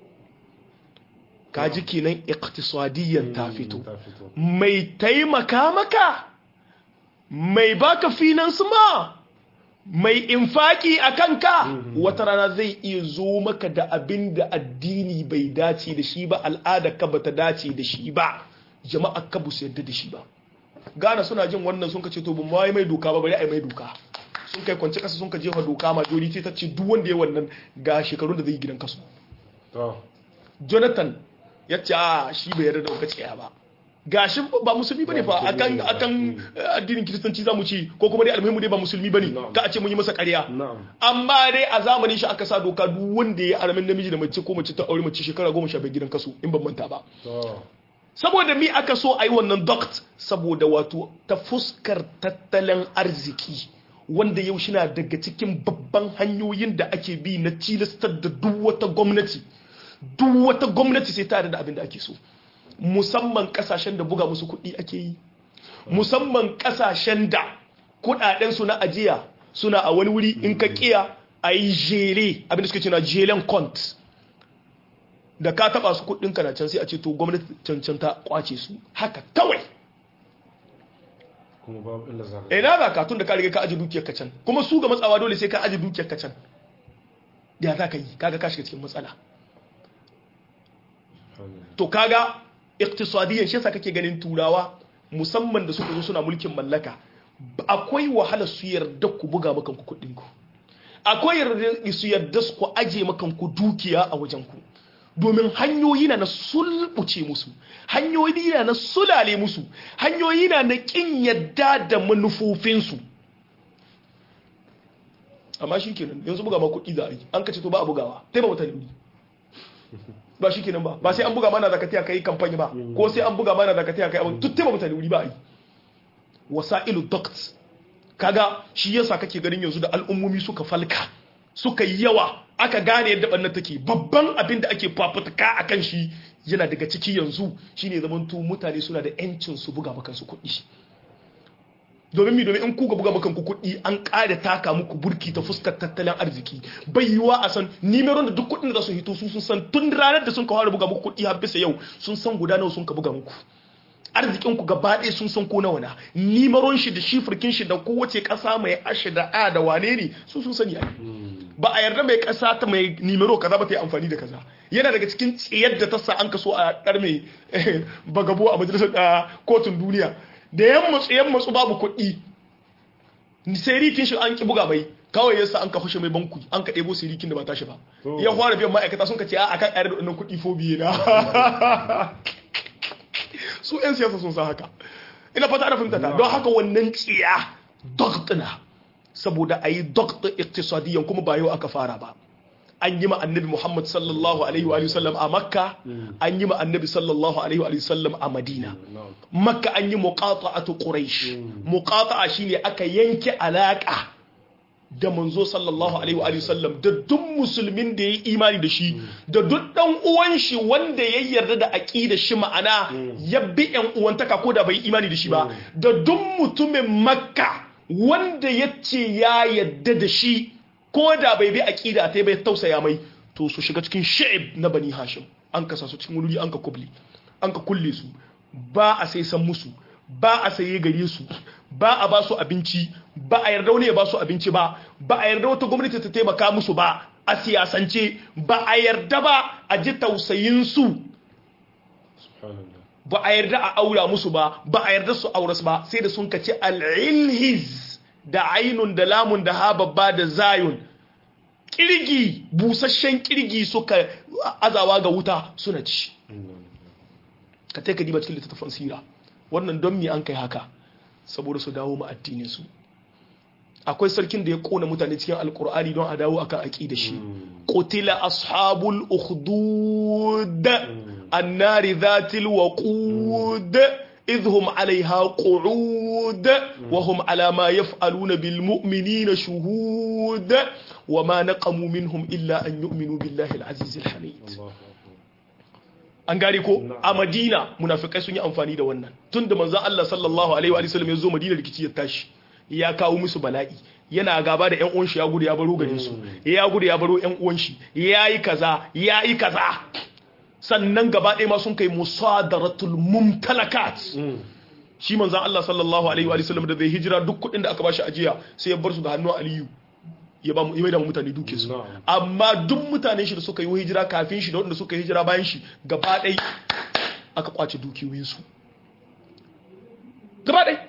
kaji kenan iqtisadiyyan ta fito
ta fito
mai taimaka maka mai baka finance ma mai infaki a kanka wata rana zai iya zo maka da abin da addini bai dace da shi ba al'ada ka bata dace da shi ba jama'a ka bu su yadda da shi ba Ghana suna jin wannan sun ka ce to ba mai mai doka ba bari ai mai doka sun kai kwance kasa sun ka jefa doka majority ta ce duk wanda ya wannan ga shekarun da zai yi gidan kasu
to
jonathan ya ce a shi bai yarda da wata tsaya ba gashi ba musulmi bane fa
Ba
akan
musulmi ba.
akan eh, addinin kiristanci zamu ci ko kuma dai almuhimu dai ba musulmi bane
Na'am.
ka a ce mun yi masa ƙarya
na'am
amma dai a zamanin shi aka sa doka duk wanda ya aramin namiji da mace ko mace ta aure mace shekara goma sha biyar gidan kasu in ban manta ba
to
saboda mi aka so a yi wannan doct saboda wato ta fuskar tattalin arziki wanda yau shi na daga cikin babban hanyoyin da ake bi na tilastar da duk wata gwamnati duk wata gwamnati sai tare da abin da ake so musamman kasashen da buga musu kuɗi ake yi musamman kasashen da kuɗaɗensu na ajiya suna a wani wuri in ka kiya a yi jere abin da suke cewa jelen kont da ka taba su kuɗin na can sai a ce to gwamnati cancan ta kwace su haka kawai
kuma babu illa za ka
ina za ka tun da ka riga ka aji dukiyar ka can kuma su ga matsawa dole sai ka aji dukiyar ka can ya za ka yi kaga ka shiga cikin matsala to kaga iktisadiyan shi yasa kake ganin turawa musamman da suka zo suna mulkin mallaka akwai wahala su yarda ku buga makan ku kuɗin ku akwai yarda su yarda su ku aje makan ku dukiya a wajen ku domin hanyoyi na na sulbuce musu hanyoyi na na sulale musu hanyoyi na na kin yadda da manufofinsu amma shi kenan yanzu buga ma kuɗi za a yi an kace to ba a bugawa sai ba mutane wuri ba shi kenan ba ba sai an buga mana zakati kai kamfani ba ko sai an buga mana zakati kai abin tuttai ba mutane wuri ba a yi wasailu duct kaga shi yasa kake ganin yanzu da al'ummomi suka falka suka yi yawa aka gane yadda ɓannan take babban abin da ake fafutuka a kan shi yana daga ciki yanzu shine zamanto mutane suna da yancin su buga makansu kuɗi domin mi domin in kuka buga makanku kuɗi an ƙara taka muku burki ta fuskar tattalin arziki bai yiwa a san nimeron da duk kuɗin da za su hito su sun san tun ranar da sun ka fara buga muku kuɗi har bisa yau sun san guda nawa sun ka buga muku arzikinku gaba ɗaya sun san ko nawa na nimaron shi da shifirkin shi da kowace ƙasa mai ashe da a da wane ne su sun sani ai ba a yarda mai ƙasa ta mai nimero kaza ba ta yi amfani da kaza yana daga cikin tsiyar da ta sa an kaso a ɗar mai bagabo a majalisar kotun duniya da yan matsu yan matsu babu kuɗi sai rikin shi an ki buga mai kawai yasa an ka hushe mai banku an ka ɗebo sirikin da ba tashi ba ya fara biyan ma'aikata sun ka ce a akan ƙayar da wannan kuɗi fo biye na su 'yan siyasa sun san haka ina fata ana fahimta ta don haka wannan tsiya doktina saboda a yi dokta iktisadiyan kuma ba yau aka fara ba an yi ma annabi muhammad sallallahu alaihi wa sallam a makka an yi ma annabi sallallahu alaihi wa sallam a madina makka an yi muqata'atu quraish muqata'a shine aka yanke alaka da manzo sallallahu alaihi wa sallam da duk musulmin da ya yi imani da shi da duk dan uwan shi wanda ya yarda da aqida shi ma'ana ya bi yan uwantaka ko da bai imani da shi ba da duk mutumin makka wanda ya ce ya yarda da shi ko da bai bi aqida ta bai tausaya mai to su shiga cikin sha'ib na bani hashim an kasa su cikin wuri an ka kubli an ka kulle su ba a sai san musu ba a saye gare su ba a ba su abinci ba a yarda wani ya ba su abinci ba ba a yarda wata gwamnati ta taimaka musu ba a siyasance ba a yarda ba a ji tausayin su ba a yarda a aura musu ba ba a yarda su auras ba sai da sun kaci al'ilhiz da ainun da lamun da ha babba da zayun kirgi busasshen kirgi suka azawa ga wuta suna ci ka taika diba cikin littattafan sira wannan don me an kai haka saboda su dawo ma addinin su akwai sarkin da ya kona mutane cikin alkur'ani don a dawo akan aqida shi qutila ashabul ukhdud annari dhatil waqud idhum alaiha qu'ud wa hum ala ma yaf'aluna bil mu'minina shuhud wa ma naqamu minhum illa an yu'minu billahi al-aziz al-hamid an gane ko a madina munafikai sun yi amfani da wannan tun da manzan Allah sallallahu alaihi wa sallam ya zo madina rikici ya tashi ya kawo musu bala'i yana gaba da yan uwan shi ya gudu ya baro garin su ya gudu ya baro yan uwan shi yayi kaza yayi kaza sannan gaba ɗaya ma sun kai musadaratul mumtalakat shi manzan Allah sallallahu alaihi wa sallam da zai hijira duk kuɗin da aka bashi ajiya sai ya bar su da hannun Aliyu ya ba mu da mutane duke su amma duk mutanen shi da suka yi hijira kafin shi da wanda suka yi hijira bayan shi gaba ɗai aka kwace dukiyoyin su gaba ɗai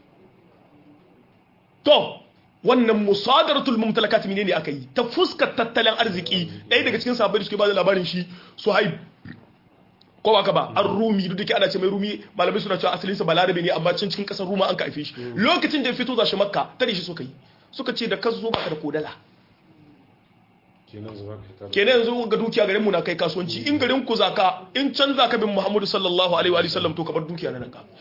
to wannan musadaratul mumtalakat mine ne aka yi ta fuskar tattalin arziki ɗaya daga cikin sabbin da suke ba da labarin shi su haib ko baka ba an rumi duk da ana ce mai rumi malamai suna cewa asalinsa balarabe ne amma can cikin kasar ruma an ka haife shi lokacin da ya fito za shi makka tare shi suka yi suka ce da ka zo baka da kodala
kenan zuwa ka tara
kenan yanzu ga dukiya garin mu na kai kasuwanci in garin ku zaka in can zaka bin Muhammadu sallallahu alaihi wa sallam to ka bar dukiya nan ka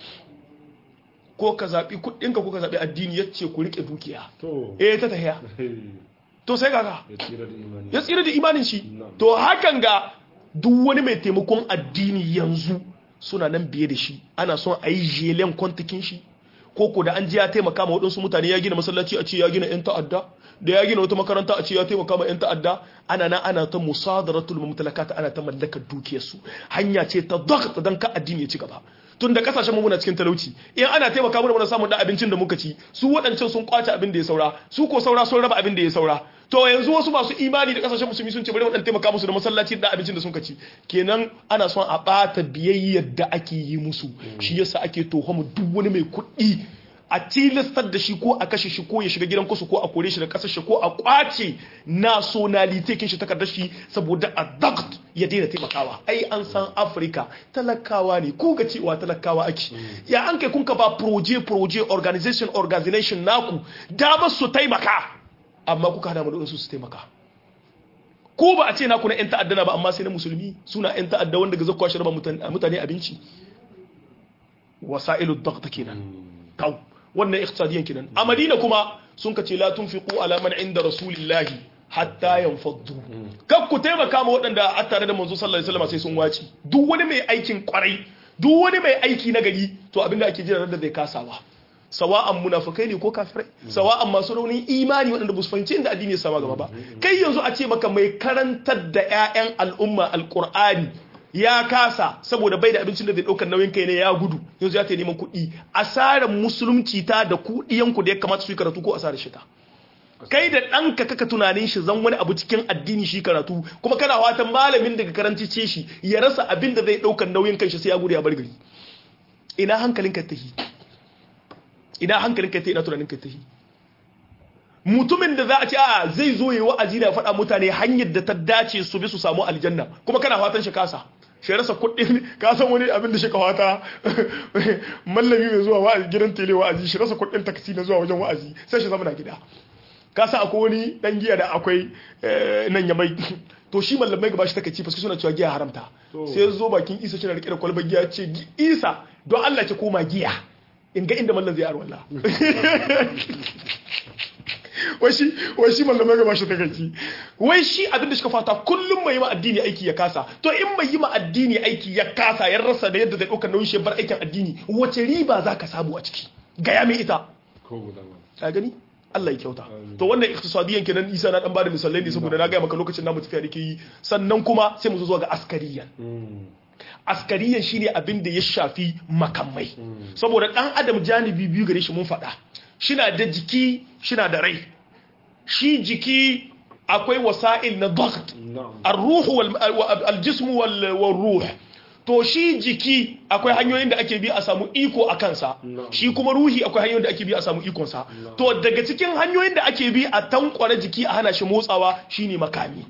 ko ka zabi kuɗin ka ko ka zabi addini yace ku rike dukiya
to
eh ta tahiya to sai kaga
ya tsira da imani
ya tsira da imanin shi
Na'am.
to hakan ga duk wani mai taimakon addini yanzu suna nan biye da shi ana son a yi jelen kwantakin shi ko ko da an ji ya taimaka ma waɗansu mutane ya gina masallaci a ce ya gina 'yan ta'adda da ya gina wata makaranta a ce ya taimaka ma 'yan ta'adda ana nan ana ta musadaratul mumtalakata ana ta mallakar dukiyarsu hanya ce ta dagta dan ka addini ya ci gaba tun da kasashen mu muna cikin talauci in ana taimaka mana muna samun da abincin da muka ci su waɗancan sun kwace abin da ya saura su ko saura sun raba abin da ya saura to yanzu wasu masu imani da kasashen musulmi sun ce bari waɗanda taimaka musu da masallaci da abincin da sun ci kenan ana son a ɓata biyayyar da ake yi musu shi yasa ake mu duk wani mai kuɗi a tilastar da shi ko a kashe shi ko ya shiga gidan kusu ko a kore shi da kasar shi ko a kwace nationality kin shi takardar shi saboda a dagt ya daina taimakawa ai an san afirka talakawa ne ko ga cewa talakawa ake ya an kai kun ka ba proje proje organization organization naku damar su taimaka amma kuka hana mu da su su taimaka ko ba a ce naku na yan ta'adda na ba amma sai na musulmi suna yan ta'adda wanda ga zakwa shi raba mutane abinci wasailu dagt kenan kawo wannan iqtisadiyan kenan a madina kuma sun kace la tunfiqu ala man inda rasulillahi hatta yanfaddu kar ku taimaka ma waɗanda a tare da manzo sallallahu alaihi wasallam sai sun waci duk wani mai aikin kwarai duk wani mai aiki na gari to abinda ake jira da zai kasawa sawa'an munafikai ne ko kafirai sawa'an masu raunin imani waɗanda ba su fahimci inda addini ya sama gaba ba kai yanzu a ce maka mai karantar da 'ya'yan al'umma alqur'ani ya kasa saboda bai da abincin da zai ɗaukar nauyin kai ne ya gudu yanzu ya ta neman kuɗi asarar musulunci ta da kuɗiyanku da ya kamata su yi karatu ko asarar shi ta kai da ɗanka kaka tunanin shi zan wani abu cikin addini shi karatu kuma kana watan malamin daga karanci ce shi ya rasa abin da zai ɗaukar nauyin kai shi sai ya gudu ya bar gari ina hankalin ka tahi ina hankalin ka tahi ina tunanin ka tahi mutumin da za a ce a zai zo yi wa'azi da faɗa mutane hanyar da ta dace su bi su samu aljanna kuma kana fatan shi kasa shi rasa kuɗin ka san wani abin da shi kawata mallami mai zuwa wa'azi gidan tele wa'azi shi rasa kuɗin taksi na zuwa wajen wa'azi sai shi zama na gida ka san akwai wani dan giya da akwai nan ya mai to shi mallamai gaba shi takaici fuska suna cewa giya haramta sai zo bakin isa shi na rike da kwalbar giya ce isa don Allah ce koma giya in ga inda mallan zai arwalla wai shi wai shi mallamai gaba shi takaici wai shi abin da suka fata kullum mai yi ma addini aiki ya kasa to in mai yi ma addini aiki ya kasa ya rasa da yadda zai ɗauka nauyin shi bar aikin addini wace riba za ka samu a ciki gaya mai ita
ko guda ba
ka gani Allah ya kyauta to wannan iktisadiyan kenan Isa na dan bada misalai ne saboda na ga maka lokacin namu tafiya dake yi sannan kuma sai mu zo zuwa ga askariyan askariyan shine abin da ya shafi makamai saboda dan adam janibi biyu gare shi mun faɗa shina da jiki shina da rai shi jiki akwai wasa'il na dhagt ar-ruhu wal al-jism wal ruh to shi jiki akwai hanyoyin da ake bi a samu iko a kansa shi kuma ruhi akwai hanyoyin da ake bi a samu ikonsa to daga cikin hanyoyin da ake bi a tankwara jiki a hana shi motsawa shine makami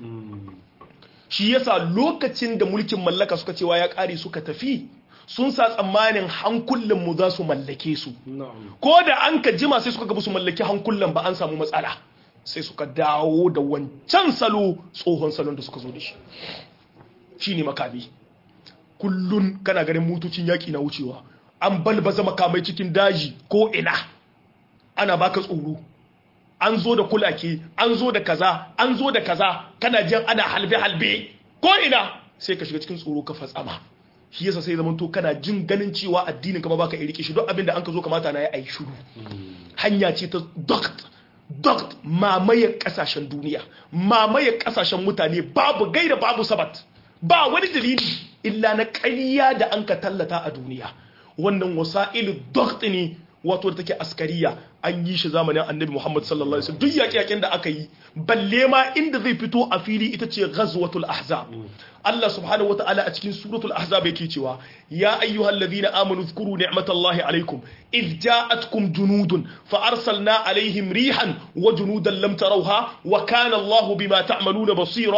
shi yasa lokacin da mulkin mallaka suka cewa ya kare suka tafi sun sa tsammanin hankulan mu za su mallake su ko da an ka jima sai suka ga su mallaki hankulan ba an samu matsala sai suka dawo da wancan salo tsohon salon da suka zo da shi shine makami kullun kana ganin motocin yaƙi na wucewa an balbaza makamai cikin daji ko ina ana baka tsoro an zo da kulake an zo da kaza an zo da kaza kana jin ana halbe-halbe ko ina sai ka shiga cikin tsoro ka fatsama shi yasa sai zamanto kana jin ganin cewa addinin kama baka rike shi don abin da an ka zo kamata na yi ai shiru hanya ce ta dokt dokt mamaye kasashen duniya mamaye kasashen mutane babu gaira babu sabat ba wani dalili illa na ƙarya da an ka tallata a duniya wannan wasa'ilu dokt ne wato da take askariya an yi shi zamanin annabi Muhammad sallallahu alaihi wasallam duk yaƙe-yaƙen da aka yi balle ma inda zai fito a fili ita ce ghazwatul ahzab Allah subhanahu wata'ala a cikin suratul ahzab yake cewa ya ayyuhal ladhina amanu dhkuru ni'matallahi alaikum id ja'atkum junudun fa arsalna alaihim rihan wa junudan lam tarawha wa kana Allah bima ta'maluna basira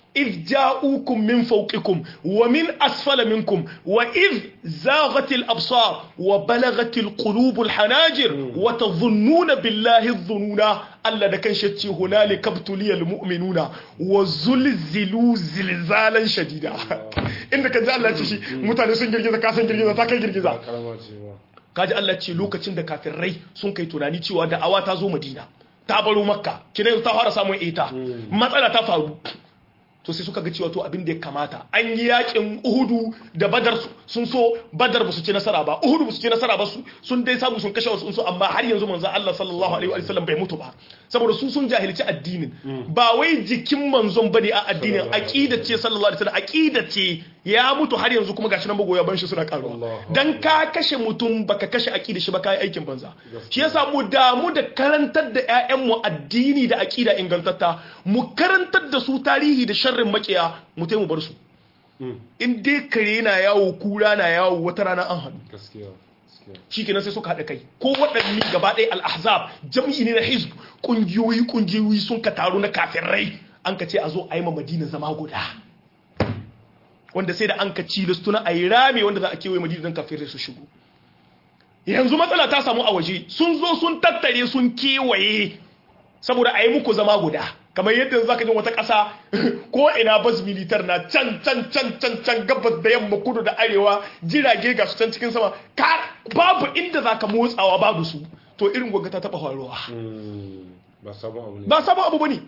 إذ جاءوكم من فوقكم ومن أسفل منكم وإذ زاغت الأبصار وبلغت القلوب الحناجر وتظنون بالله الظنون ألا da kan shacce hunalika ibtuliya almu'minuna wa zulzilu zilzalan shadida inda kan ji Allah ce shi mutane sun girgiza ka san girgiza ta kai girgiza
karama ce ba
kaji Allah ce lokacin da kafirai sun kai tunani cewa da'awa ta zo Madina ta baro Makka kina ta fara samun ita matsala ta faru to sai suka ga cewa to abin da ya kamata an yi yakin Uhudu da Badar sun so Badar ba su ci nasara ba Uhudu ba su ci nasara ba su sun dai samu sun kashe wasu su amma har yanzu manzo Allah sallallahu alaihi wa sallam bai mutu ba saboda su sun jahilci addinin ba wai jikin manzon bane a addinin aqida ce sallallahu alaihi wasallam aqida ce ya mutu har yanzu kuma gashi nan magoya ban shi suna karuwa
Allahu
dan ka kashe mutum baka kashe aqida shi ba kai aikin banza shi yasa mu damu da karantar da ƴaƴan mu addini da aqida ingantatta mu karantar da su tarihi da sharrin makiya mu tai mu bar su in dai kare na yawo kura na yawo wata rana an hannu
gaskiya gaskiya
shikenan sai suka haɗa kai ko waɗanne gaba ɗaya al-ahzab jam'i ne na hizb kungiyoyi kungiyoyi sun ka taru na kafirai an ka ce a zo a yi ma madina zama guda wanda sai da an ka ci listuna a yi rame wanda za a kewaye madina don kafirai su shigo yanzu matsala ta samu a waje sun zo sun tattare sun kewaye saboda a yi muku zama guda kamar yadda yanzu zaka jin wata ƙasa ko ina bas militar na can can can can can gabas da yamma kudu da arewa jirage ga su can cikin sama ka babu inda zaka motsawa babu su to irin gwagga ta taba faruwa
Mm, ba sabon abu ne
ba sabon abu bane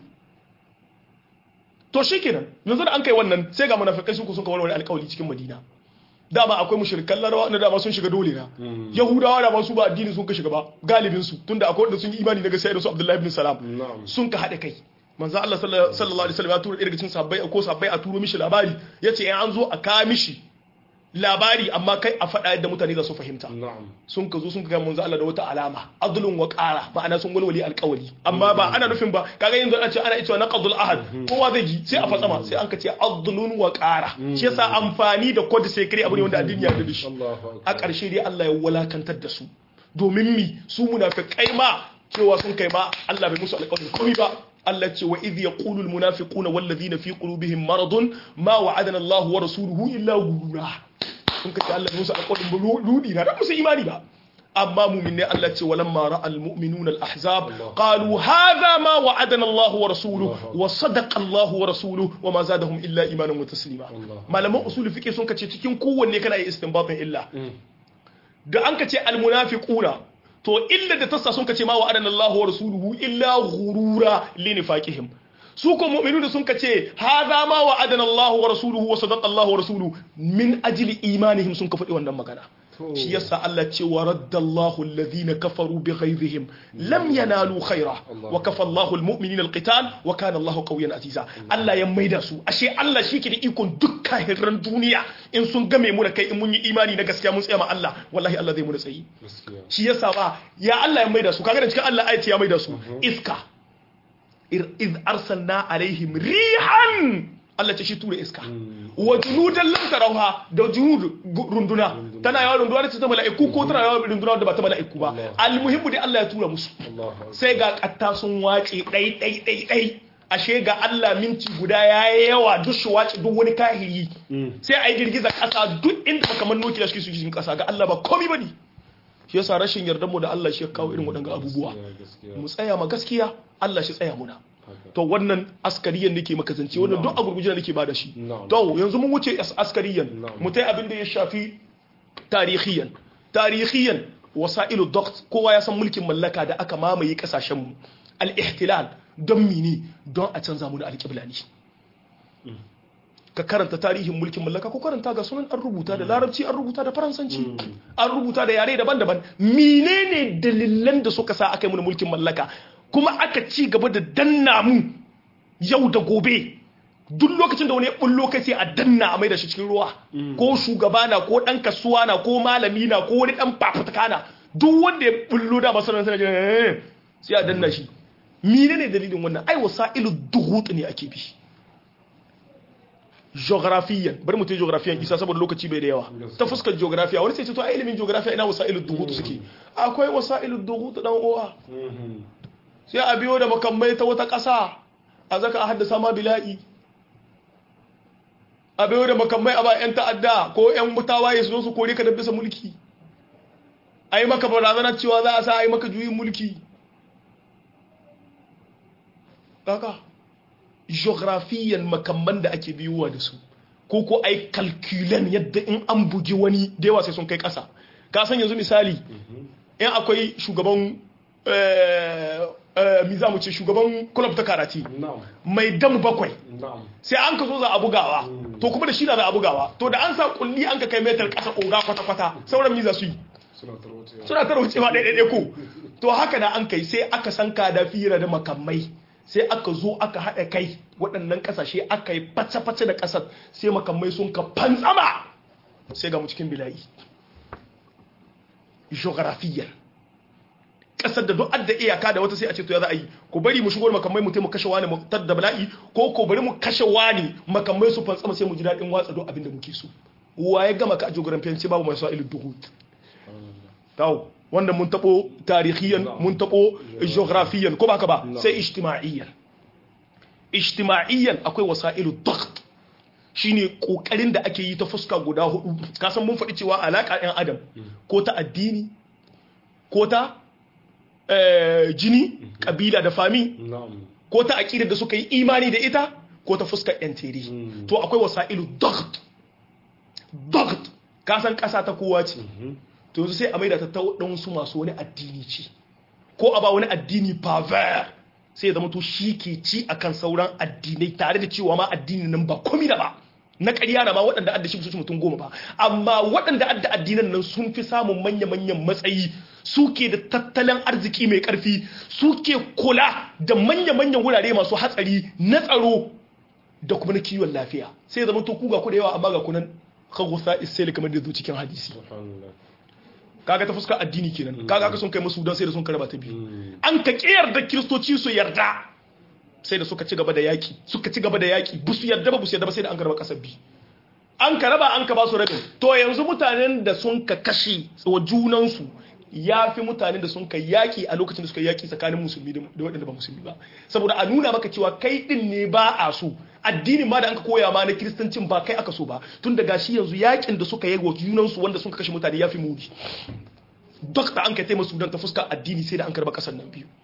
to shikenan yanzu da an kai wannan sai ga munafikai su sun kawo wani alƙawari cikin Madina dama akwai mushrikan larawa na dama sun shiga dole na yahudawa da ba su ba addini sun ka shiga ba galibin su tunda akwai wanda sun yi imani na gaskiya da su Abdullahi ibn Salam
na'am
sun ka haɗa kai manzo Allah sallallahu alaihi wasallam ya tura ɗaya daga cikin sabbai ko sabbai a turo mishi labari yace in an zo a kawo mishi labari amma kai a faɗa yadda mutane za su fahimta
na'am
sun ka zo sun ka manzo Allah da wata alama adlun wa qara ma'ana sun walwali alƙawari amma ba ana nufin ba kaga yanzu ana ce ana cewa naqdul ahad kowa zai ji sai a fatsama sai an ka ce adlun wa qara shi yasa amfani da code secret abu ne wanda addini ya yarda da shi
Allahu
a
akbar
ƙarshe dai Allah ya walakantar da su domin mi su munafikai ma cewa sun kai ma Allah bai musu alƙawarin komai ba Allah ce wa idh yaqulu almunafiquna wallazina fi qulubihim maradun ma wa'adana Allah wa rasuluhu illa ghurura sun kace Allah bai musu alƙawarin ludi na da musu imani ba amma mu'minai Allah ce walamma ra'a almu'minuna alahzab qalu hadha ma wa'adana Allah wa rasuluhu wa sadaqa Allah wa rasuluhu wa ma zadahum illa imanan wa taslima malaman usul fiqh sun kace cikin kowanne kana yi istinbatin illa da an ka ce almunafiquna to illa da tassa sun ka ce ma wa adana Allahu wa rasuluhu illa ghurura li nifaqihim su ko mu'minuna sun ka ce hadha ma wa adana Allahu wa rasuluhu wa sadaqa Allahu wa rasuluhu min ajli imanihim sun ka faɗi wannan magana shi yasa Allah ce wa raddallahu alladhina kafaru bighayrihim lam yanalu khaira wa kafa Allahu almu'minina alqital wa kana Allahu qawiyyan aziza Allah ya maida su ashe Allah shi ke da ikon duk kahiran duniya in sun game mu da kai in mun yi imani na gaskiya mun tsaya ma Allah wallahi Allah zai mu da tsayi
gaskiya
shi yasa ba ya Allah ya maida su kaga da cikin Allah ayati ya maida su iska iz arsalna alaihim rihan Allah ce shi tura iska wa junudan lam tarawha da junud runduna tana yawa runduna ta mala'iku ko tana yawa runduna da ba ta mala'iku ba almuhimmu dai Allah ya tura musu
Allahu akbar
sai ga katta sun wace dai dai dai dai ashe ga Allah minti guda yayi yawa duk shi wace duk wani kahiri sai ai girgiza kasa duk inda aka manno ki da shi su cikin kasa ga Allah ba komai bane shi yasa rashin yardan mu da Allah shi ya kawo irin waɗannan abubuwa
gaskiya
mu tsaya ma gaskiya Allah shi tsaya muna
haka
to wannan askariyan nake maka zance wannan duk a gurguje da nake bada shi
Na'am.
to yanzu mun wuce as- askariyan
Na'am.
mu tai abin da ya shafi tarihiyan tarihiyan wasailu dokt kowa ya san mulkin mallaka da aka mamaye kasashen mu al-ihtilal don mini don a canza mu da alƙibla ne ka karanta tarihin mulkin mallaka ko karanta ga sunan an rubuta da larabci an rubuta da faransanci an rubuta da yare daban-daban menene dalilan da suka sa aka yi mana mulkin mallaka kuma aka ci gaba da danna mu yau da gobe duk lokacin da wani ya bullo kai sai a danna a mai da shi cikin ruwa ko shugaba na ko dan kasuwa na ko malami na ko wani dan fafutuka na duk wanda ya bullo da masarar sai eh, sai a danna shi menene dalilin wannan ai wasailu duhut ne ake bi geografiyan bari mu ta geografiyan isa saboda lokaci bai da yawa ta fuskar geografiya wani sai ce to ai ilimin geografiya ina wasailu duhut suke akwai wasailu duhut dan uwa sai a biyo da makamai ta wata ƙasa a zaka a haddasa ma bila'i a bayo da makamai a ba 'yan ta'adda ko 'yan mutawaye su zo su kore ka da bisa mulki a yi maka barazana cewa za a sa a yi maka juyin mulki kaka geografiyan makamman da ake biyuwa da su ko ko ai kalkulan yadda in an bugi wani da yawa sai sun kai ƙasa ka san yanzu misali in akwai shugaban mi za mu ce shugaban club ta karati
na'am
mai damu bakwai
na'am
sai an ka so za a bugawa to kuma da shi na za a bugawa to da an sa kulli an ka kai metar ƙasa oga kwata-kwata sauran mi za su yi
suna tarwacewa
suna ta raucewa ɗaiɗaiɗai ko to haka na an kai sai aka san da fira da makamai sai aka zo aka haɗa kai waɗannan ƙasashe aka yi face-face da ƙasar sai makamai sun ka fantsama sai ga mu cikin bila'i geografiyar ƙasar da duk adda iyaka da wata sai a ce to ya za a yi ku bari mu shigo da makamai mu mu kashe wani mu tar da bala'i ko ko bari mu kashe wani makamai su fantsama sai mu ji daɗin watsa duk abin da muke so wa ya gama ka a geografiyanci babu mai sa'ilu duhut kawo wanda mun taɓo tarihiyan mun taɓo geografiyan ko ba haka ba sai ijtima'iyyan ijtima'iyyan akwai wasailu dagt shine kokarin da ake yi ta fuska guda hudu kasan mun faɗi cewa alaka ɗan adam ko ta addini ko ta eh, jini kabila da fami
na'am
ko ta aƙidar da suka yi imani da ita ko ta fuskar yan tere
Mm.
to akwai wasailu dagt dagt kasan ƙasa ta kowa ce to yanzu sai a maida ta ta waɗansu masu wani addini ce ko a ba wani addini paver sai ya zama to shi ke ci akan sauran addinai tare da cewa ma addinin nan ba komi da ba na ƙarya na ma waɗanda adda shi su ci mutum goma ba amma waɗanda adda addinan nan sun fi samun manya-manyan matsayi suke da tattalin arziki mai ƙarfi suke kula da manya-manyan wurare masu hatsari na tsaro da kuma na kiwon lafiya sai ya zama to ku ga ku da yawa amma ga kunan khagusa isai kamar da zo cikin hadisi
subhanallah
kaga ta fuskar addini kenan kaga aka sun kai musu don sai da sun karaba ta biyu
Mm.
an ka kiyar da kiristoci su yarda sai da suka ci gaba da yaki suka ci gaba da yaki bu su yarda ba bu su yarda ba sai da an karaba kasar biyu an ka raba an ka ba su rabin to yanzu mutanen da sun ka kashe wa junansu ya fi mutanen da sun ka yaki a lokacin da suka yaki tsakanin musulmi da da waɗanda ba musulmi ba saboda a nuna maka cewa kai din ne ba a so addinin ma da an ka koya ma na kiristancin ba kai aka so ba tun da gashi yanzu yakin da suka yi wa junansu wanda sun ka kashe mutane ya fi muni duk da an ka taimaka sudan ta fuska addini sai da an karba kasar nan biyu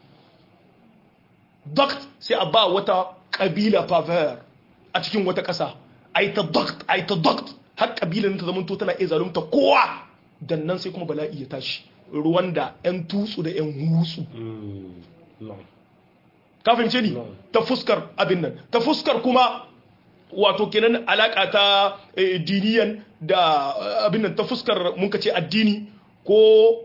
duk sai a ba wata kabila paver a cikin wata kasa a yi ta duk a yi ta duk har kabilan ta zamanto tana iya zalunta kowa dan nan sai kuma bala'i ya tashi ruwan da 'yan tutsu da 'yan hutsu
Mm. na'am
ka fahimce ni
No.
ta fuskar abin nan ta fuskar kuma wato kenan alaka ta eh, diniyan da eh, abin nan ta fuskar mun ka ce addini ko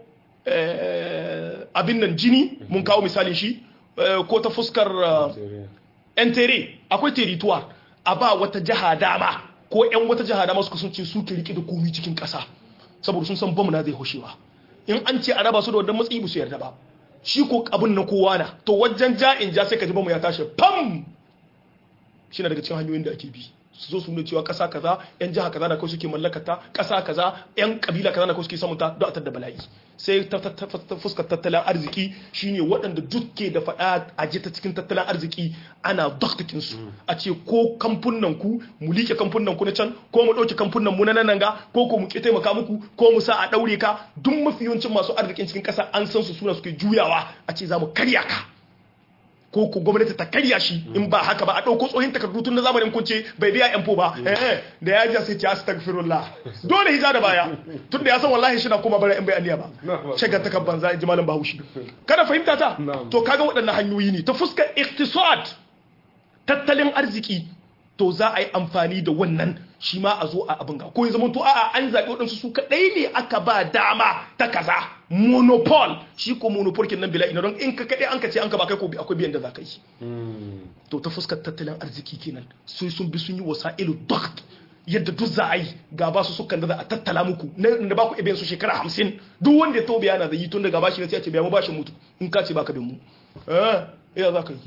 eh, abin nan jini mun kawo misalin shi eh, ko ta fuskar eh,
Tere.
yan tere akwai territoire a ba wata jiha dama ko yan wata jiha dama suka sun ce su ke rike da komi cikin ƙasa saboda sun san bamu na zai hoshewa in an ce a raba su da wannan matsayi ba su yarda ba shi ko abin na kowa na to wajen ja'in ja sai ka ji bamu ya tashi pam shi na daga cikin hanyoyin da ake bi su zo su nuna cewa ƙasa kaza yan jiha kaza na kawai suke mallakata ƙasa kaza yan kabila kaza na kawai suke samunta don a tadda bala'i sai ta ta- ta- ta fuskar tattalin arziki shine waɗanda duk ke da faɗa a ji ta cikin tattalin arziki ana doktakin su a ce ko kamfunan ku mu liƙe kamfunan ku na can ko mu ɗauke kamfunan mu na nan ga ko ko mu ƙi taimaka muku ko mu sa a ɗaure ka duk mafi yawancin masu arzikin cikin ƙasa an san su suna suke juyawa a ce za mu karya ka ko ko gwamnati ta karya shi in ba haka ba a ɗauko tsohin takardu tun na zamanin kunce bai biya yan ba eh eh da ya ji sai ce astaghfirullah dole hija da baya tun da ya san wallahi shi na kuma bara in bai aniya ba shagar ta kan banza in ji malam bahaushe kada fahimta ta
Na'am.
to kaga waɗannan hanyoyi ne ta fuskar iktisad tattalin arziki to za a yi amfani da wannan shi ma a zo a abin ga ko ya zama to a'a an zaɓi waɗansu su kaɗai ne aka ba dama ta kaza monopol shi ko monopol kin nan bila ina don in ka kaɗai an ka ce an ka ba kai ko bi- akwai biyan da za ka yi
Mm.
to ta fuskar tattalin arziki kenan sai sun bi sun yi wasa'ilu dakt yadda duk za a yi ga ba su sukan da za a tattala muku na da ba ku ibiyan su shekara hamsin duk wanda ya taubiya na da yi tun daga bashi na sai a ce biya mu bashin mutu in ka ce baka bin mu eh iya za ka yi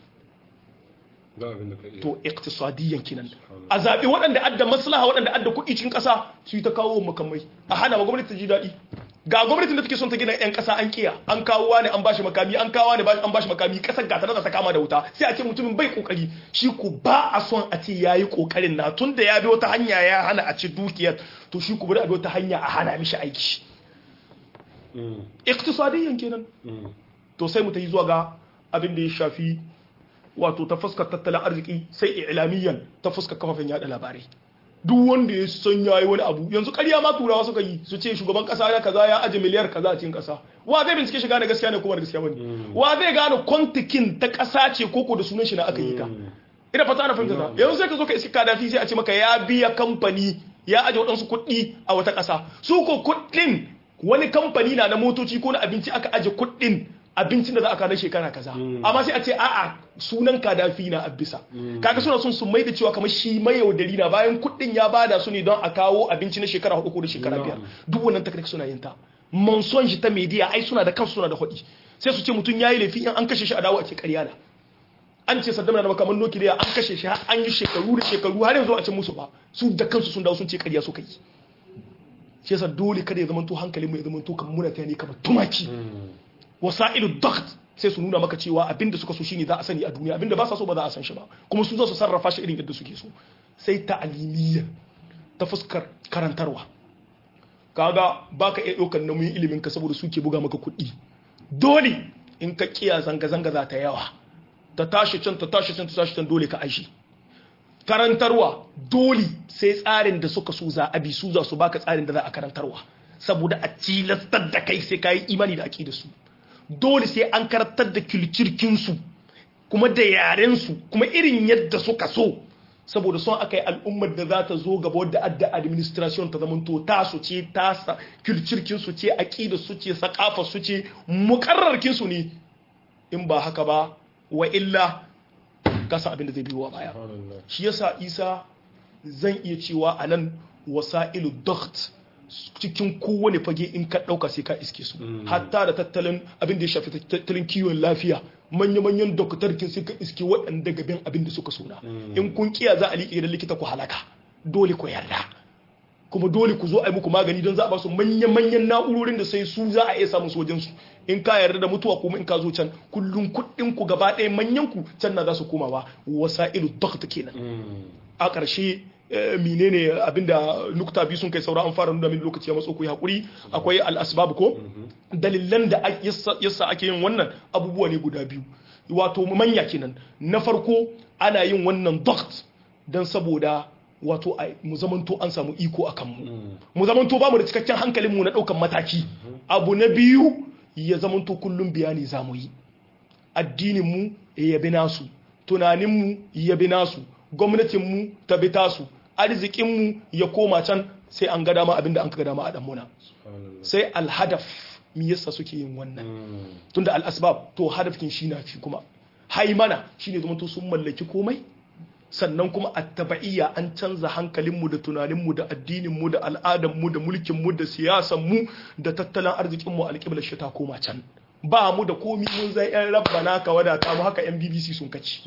Ga abin da ka iya.
to iktisadiyan kenan a zaɓi waɗanda adda maslaha waɗanda adda kuɗi cikin ƙasa su yi ta kawo makamai a hana ma gwamnati ta ji daɗi ga gwamnatin da take son ta gina yan kasa an kiya an kawo wani an bashi makami an kawo wani an bashi makami kasar gata da ta kama da wuta sai a ce mutumin bai kokari shi ku ba a son a ce yayi kokarin na tun da ya bi wata hanya ya hana a ci dukiyar to shi ku bari a bi wata hanya a hana mishi aiki iktisadiyyan kenan to sai mu ta yi zuwa ga abin da ya shafi wato ta fuskar tattalin arziki sai ilamiyan ta fuskar kafafen yada labarai duk wanda ya san yayi wani abu yanzu ƙarya ma turawa suka yi su ce shugaban kasa ya kaza ya aje miliyar kaza a cikin kasa wa zai bincike shiga da gaskiya ne kuma da gaskiya bane wa zai gane kwantikin ta kasa ce koko da sunan shi na aka yi ta ina fata ana fahimta ta yanzu sai ka zo ka iska kadafi sai a ce maka ya biya kamfani ya aje waɗansu kuɗi a wata ƙasa su ko kuɗin wani kamfani na na motoci ko na abinci aka aje kuɗin abincin da za a kawo shekara kaza amma sai a ce a'a sunan kadafi na abisa kaga suna son su mai da cewa kamar shi mai yaudari na bayan kuɗin ya bada su ne don a kawo abinci na shekara hudu ko da shekara biyar duk wannan takardar suna yin ta manson shi ta media ai suna da kansu suna da hudi sai su ce mutum yayi laifi in an kashe shi a dawo a ce ƙarya na an ce saddam na makaman nukiliya an kashe shi an yi shekaru da shekaru har yanzu a ce musu ba su da kansu sun dawo sun ce ƙarya suka yi shi yasa dole kada ya zama to hankalin mu ya zama to kamar muna tani kamar tumaki wasa'ilu dakt sai su nuna maka cewa abinda suka so shine za a sani a duniya abinda ba sa so ba za a san shi ba kuma su za su sarrafa shi irin yadda suke so sai ta'alimiyya ta fuskar karantarwa kaga baka iya ɗaukar nauyin ilimin ka saboda suke buga maka kuɗi dole in ka kiya zanga zanga za ta yawa ta tashi can ta tashi can ta tashi can dole ka aishi karantarwa dole sai tsarin da suka so za a bi su za su baka tsarin da za a karantarwa saboda a tilastar da kai sai ka yi imani da aƙi da su dole sai an karantar da kilcirkinsu kuma da yarensu kuma irin yadda suka so saboda son aka yi al'ummar da za ta zo gaba wadda adda administration ta zamanto tasu ce tasa kilcirkinsu ce aƙida su ce sakafa su ce mukarrarkinsu ne in ba haka ba wa illa kasa abin da zai biyo baya shi yasa isa zan iya cewa a nan wasa'ilu dakt cikin kowane fage in ka ɗauka sai ka iske su hatta da tattalin abin da ya shafi tattalin kiwon lafiya manya-manyan doktorkin suka iske waɗanda gaben abin da suka suna in kun kiya za a liƙe da likita ku halaka dole ku yarda kuma dole ku zo a yi muku magani don za a ba su manya-manyan na'urorin da sai su za a iya samun sojan su in ka yarda da mutuwa kuma in ka zo can kullum kuɗin ku gaba ɗaya manyan ku can na za su komawa wasa'ilu dokta kenan a ƙarshe menene abinda nukta biyu sun kai saura an fara nuna min lokaci ya matso ku hakuri akwai al-asbab ko dalilan da yasa ake yin wannan abubuwa ne guda biyu wato manya kenan na farko ana yin wannan doct dan saboda wato mu zamanto an samu iko akan mu mu zamanto ba mu da cikakken hankalin mu na daukan mataki abu na biyu ya zamanto kullum bayani zamu yi addinin mu ya bi nasu tunanin mu ya bi nasu gwamnatin mu ta bi tasu arzikinmu ya koma can sai an ga dama abinda an ka ga dama a muna sai alhadaf mi yasa suke yin wannan tunda al'asbab to hadafkin shi na fi kuma haimana shine zama to sun mallaki komai sannan kuma attaba'iyya an canza hankalinmu da tunaninmu da addininmu da al'adarmu da mulkinmu da siyasanmu da tattalin arzikinmu alƙiblar shi ta koma can ba mu da komi mun zai yan rabbana ka wadata mu haka yan bbc sun kaci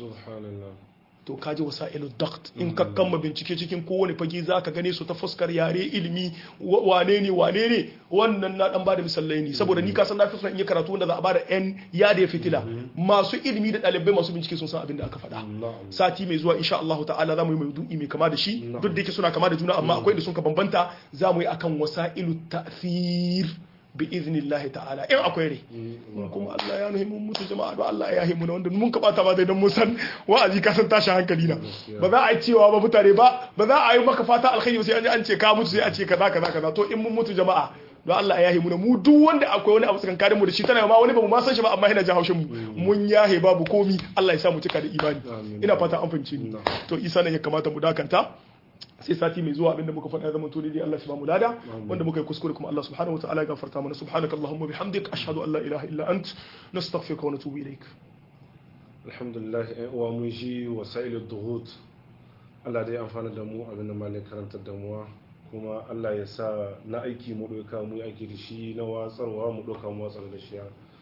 to kaji wasailu dakt in ka kama bincike cikin kowane fage za ka gane su ta fuskar yare ilimi wane ne wane ne wannan na dan bada misalai ne saboda ni ka san na fi son in yi karatu wanda za a bada yan yada ya fitila masu ilimi da ɗalibai masu bincike sun san abin da aka faɗa sati mai zuwa insha Allah ta'ala za mu yi maudu'i mai kama da shi duk da yake suna kama da juna amma akwai da sun ka bambanta za mu yi akan wasailu ta'thir bi iznillahi ta'ala in akwai rai kuma Allah ya nuhi mun mutu jama'a don Allah ya yi mu wanda mun kabata ba dai don mun san wa'azi ka san tashi hankali na ba za a yi cewa ba mutane ba ba za a yi maka fata alkhairi sai an ce ka mutu sai a ce kaza kaza kaza to in mun mutu jama'a don Allah ya yi mu mu duk wanda akwai wani abu tsakankanin mu da shi tana ma wani ba mu ma san shi ba amma yana jin haushin mu mun yahe babu komi Allah ya sa mu cika da imani ina fata an fahimce ni to isa ne ya kamata mu dakanta sai sati mai zuwa abinda muka faɗa zama to dai Allah shi ba mu lada wanda muka yi kuskure kuma Allah subhanahu wataala ya gafarta mana subhanakallahumma bihamdik ashhadu an la ilaha illa ant nastaghfiruka wa natubu ilaik
alhamdulillah wa mun ji wasailu duhut Allah dai amfana da mu abin da malai karantar da mu kuma Allah ya sa na aiki mu doka mu aiki da shi na watsarwa mu doka mu watsar da shi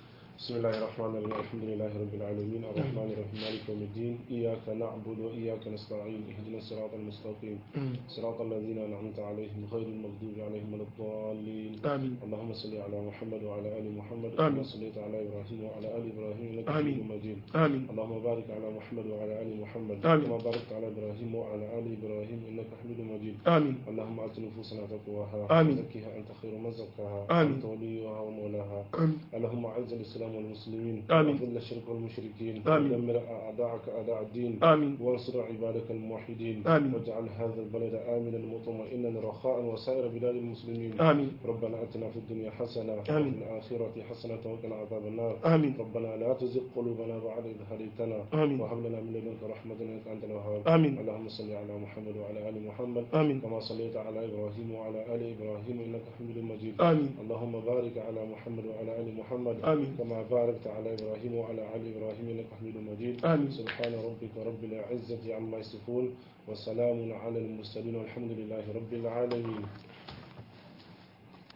بسم الله الرحمن الرحيم الحمد لله رب العالمين الرحمن الرحيم مالك يوم الدين إياك نعبد وإياك نستعين اهدنا الصراط المستقيم صراط الذين أنعمت عليهم غير المغضوب عليهم ولا الضالين
آمين
اللهم صل على محمد وعلى آل محمد
آمين.
كما صليت على إبراهيم وعلى آل إبراهيم إنك
آمين.
حميد مجيد
آمين
اللهم بارك على محمد وعلى آل محمد
آمين.
كما باركت على إبراهيم وعلى آل إبراهيم إنك حميد مجيد
آمين
اللهم آت نفوسنا تقواها
آمين.
وزكها أنت خير من زكاها
آمين.
أنت وليها ومولاها
آمين
اللهم أعز الإسلام والمسلمين
آمين.
وأذل الشرك والمشركين
آمين.
ودمر أعداءك أعداء الدين
آمين
وانصر عبادك الموحدين
آمين.
واجعل هذا البلد آمنا مطمئنا رخاء وسائر بلاد المسلمين
آمين
ربنا آتنا في الدنيا حسنة
آمين.
وفي الآخرة حسنة وقنا عذاب النار
آمين
ربنا لا تزغ قلوبنا بعد إذ هديتنا
آمين
وهب لنا من لدنك رحمة إنك أنت الوهاب
آمين
اللهم صل على محمد وعلى آل محمد
آمين
كما صليت على إبراهيم وعلى آل إبراهيم إنك حميد مجيد
آمين
اللهم بارك على محمد وعلى آل محمد
آمين
كما باركت على إبراهيم وعلى آل إبراهيم إنك حميد مجيد
آمين
سبحان ربك رب العزة عما يصفون وسلام على المرسلين والحمد لله رب العالمين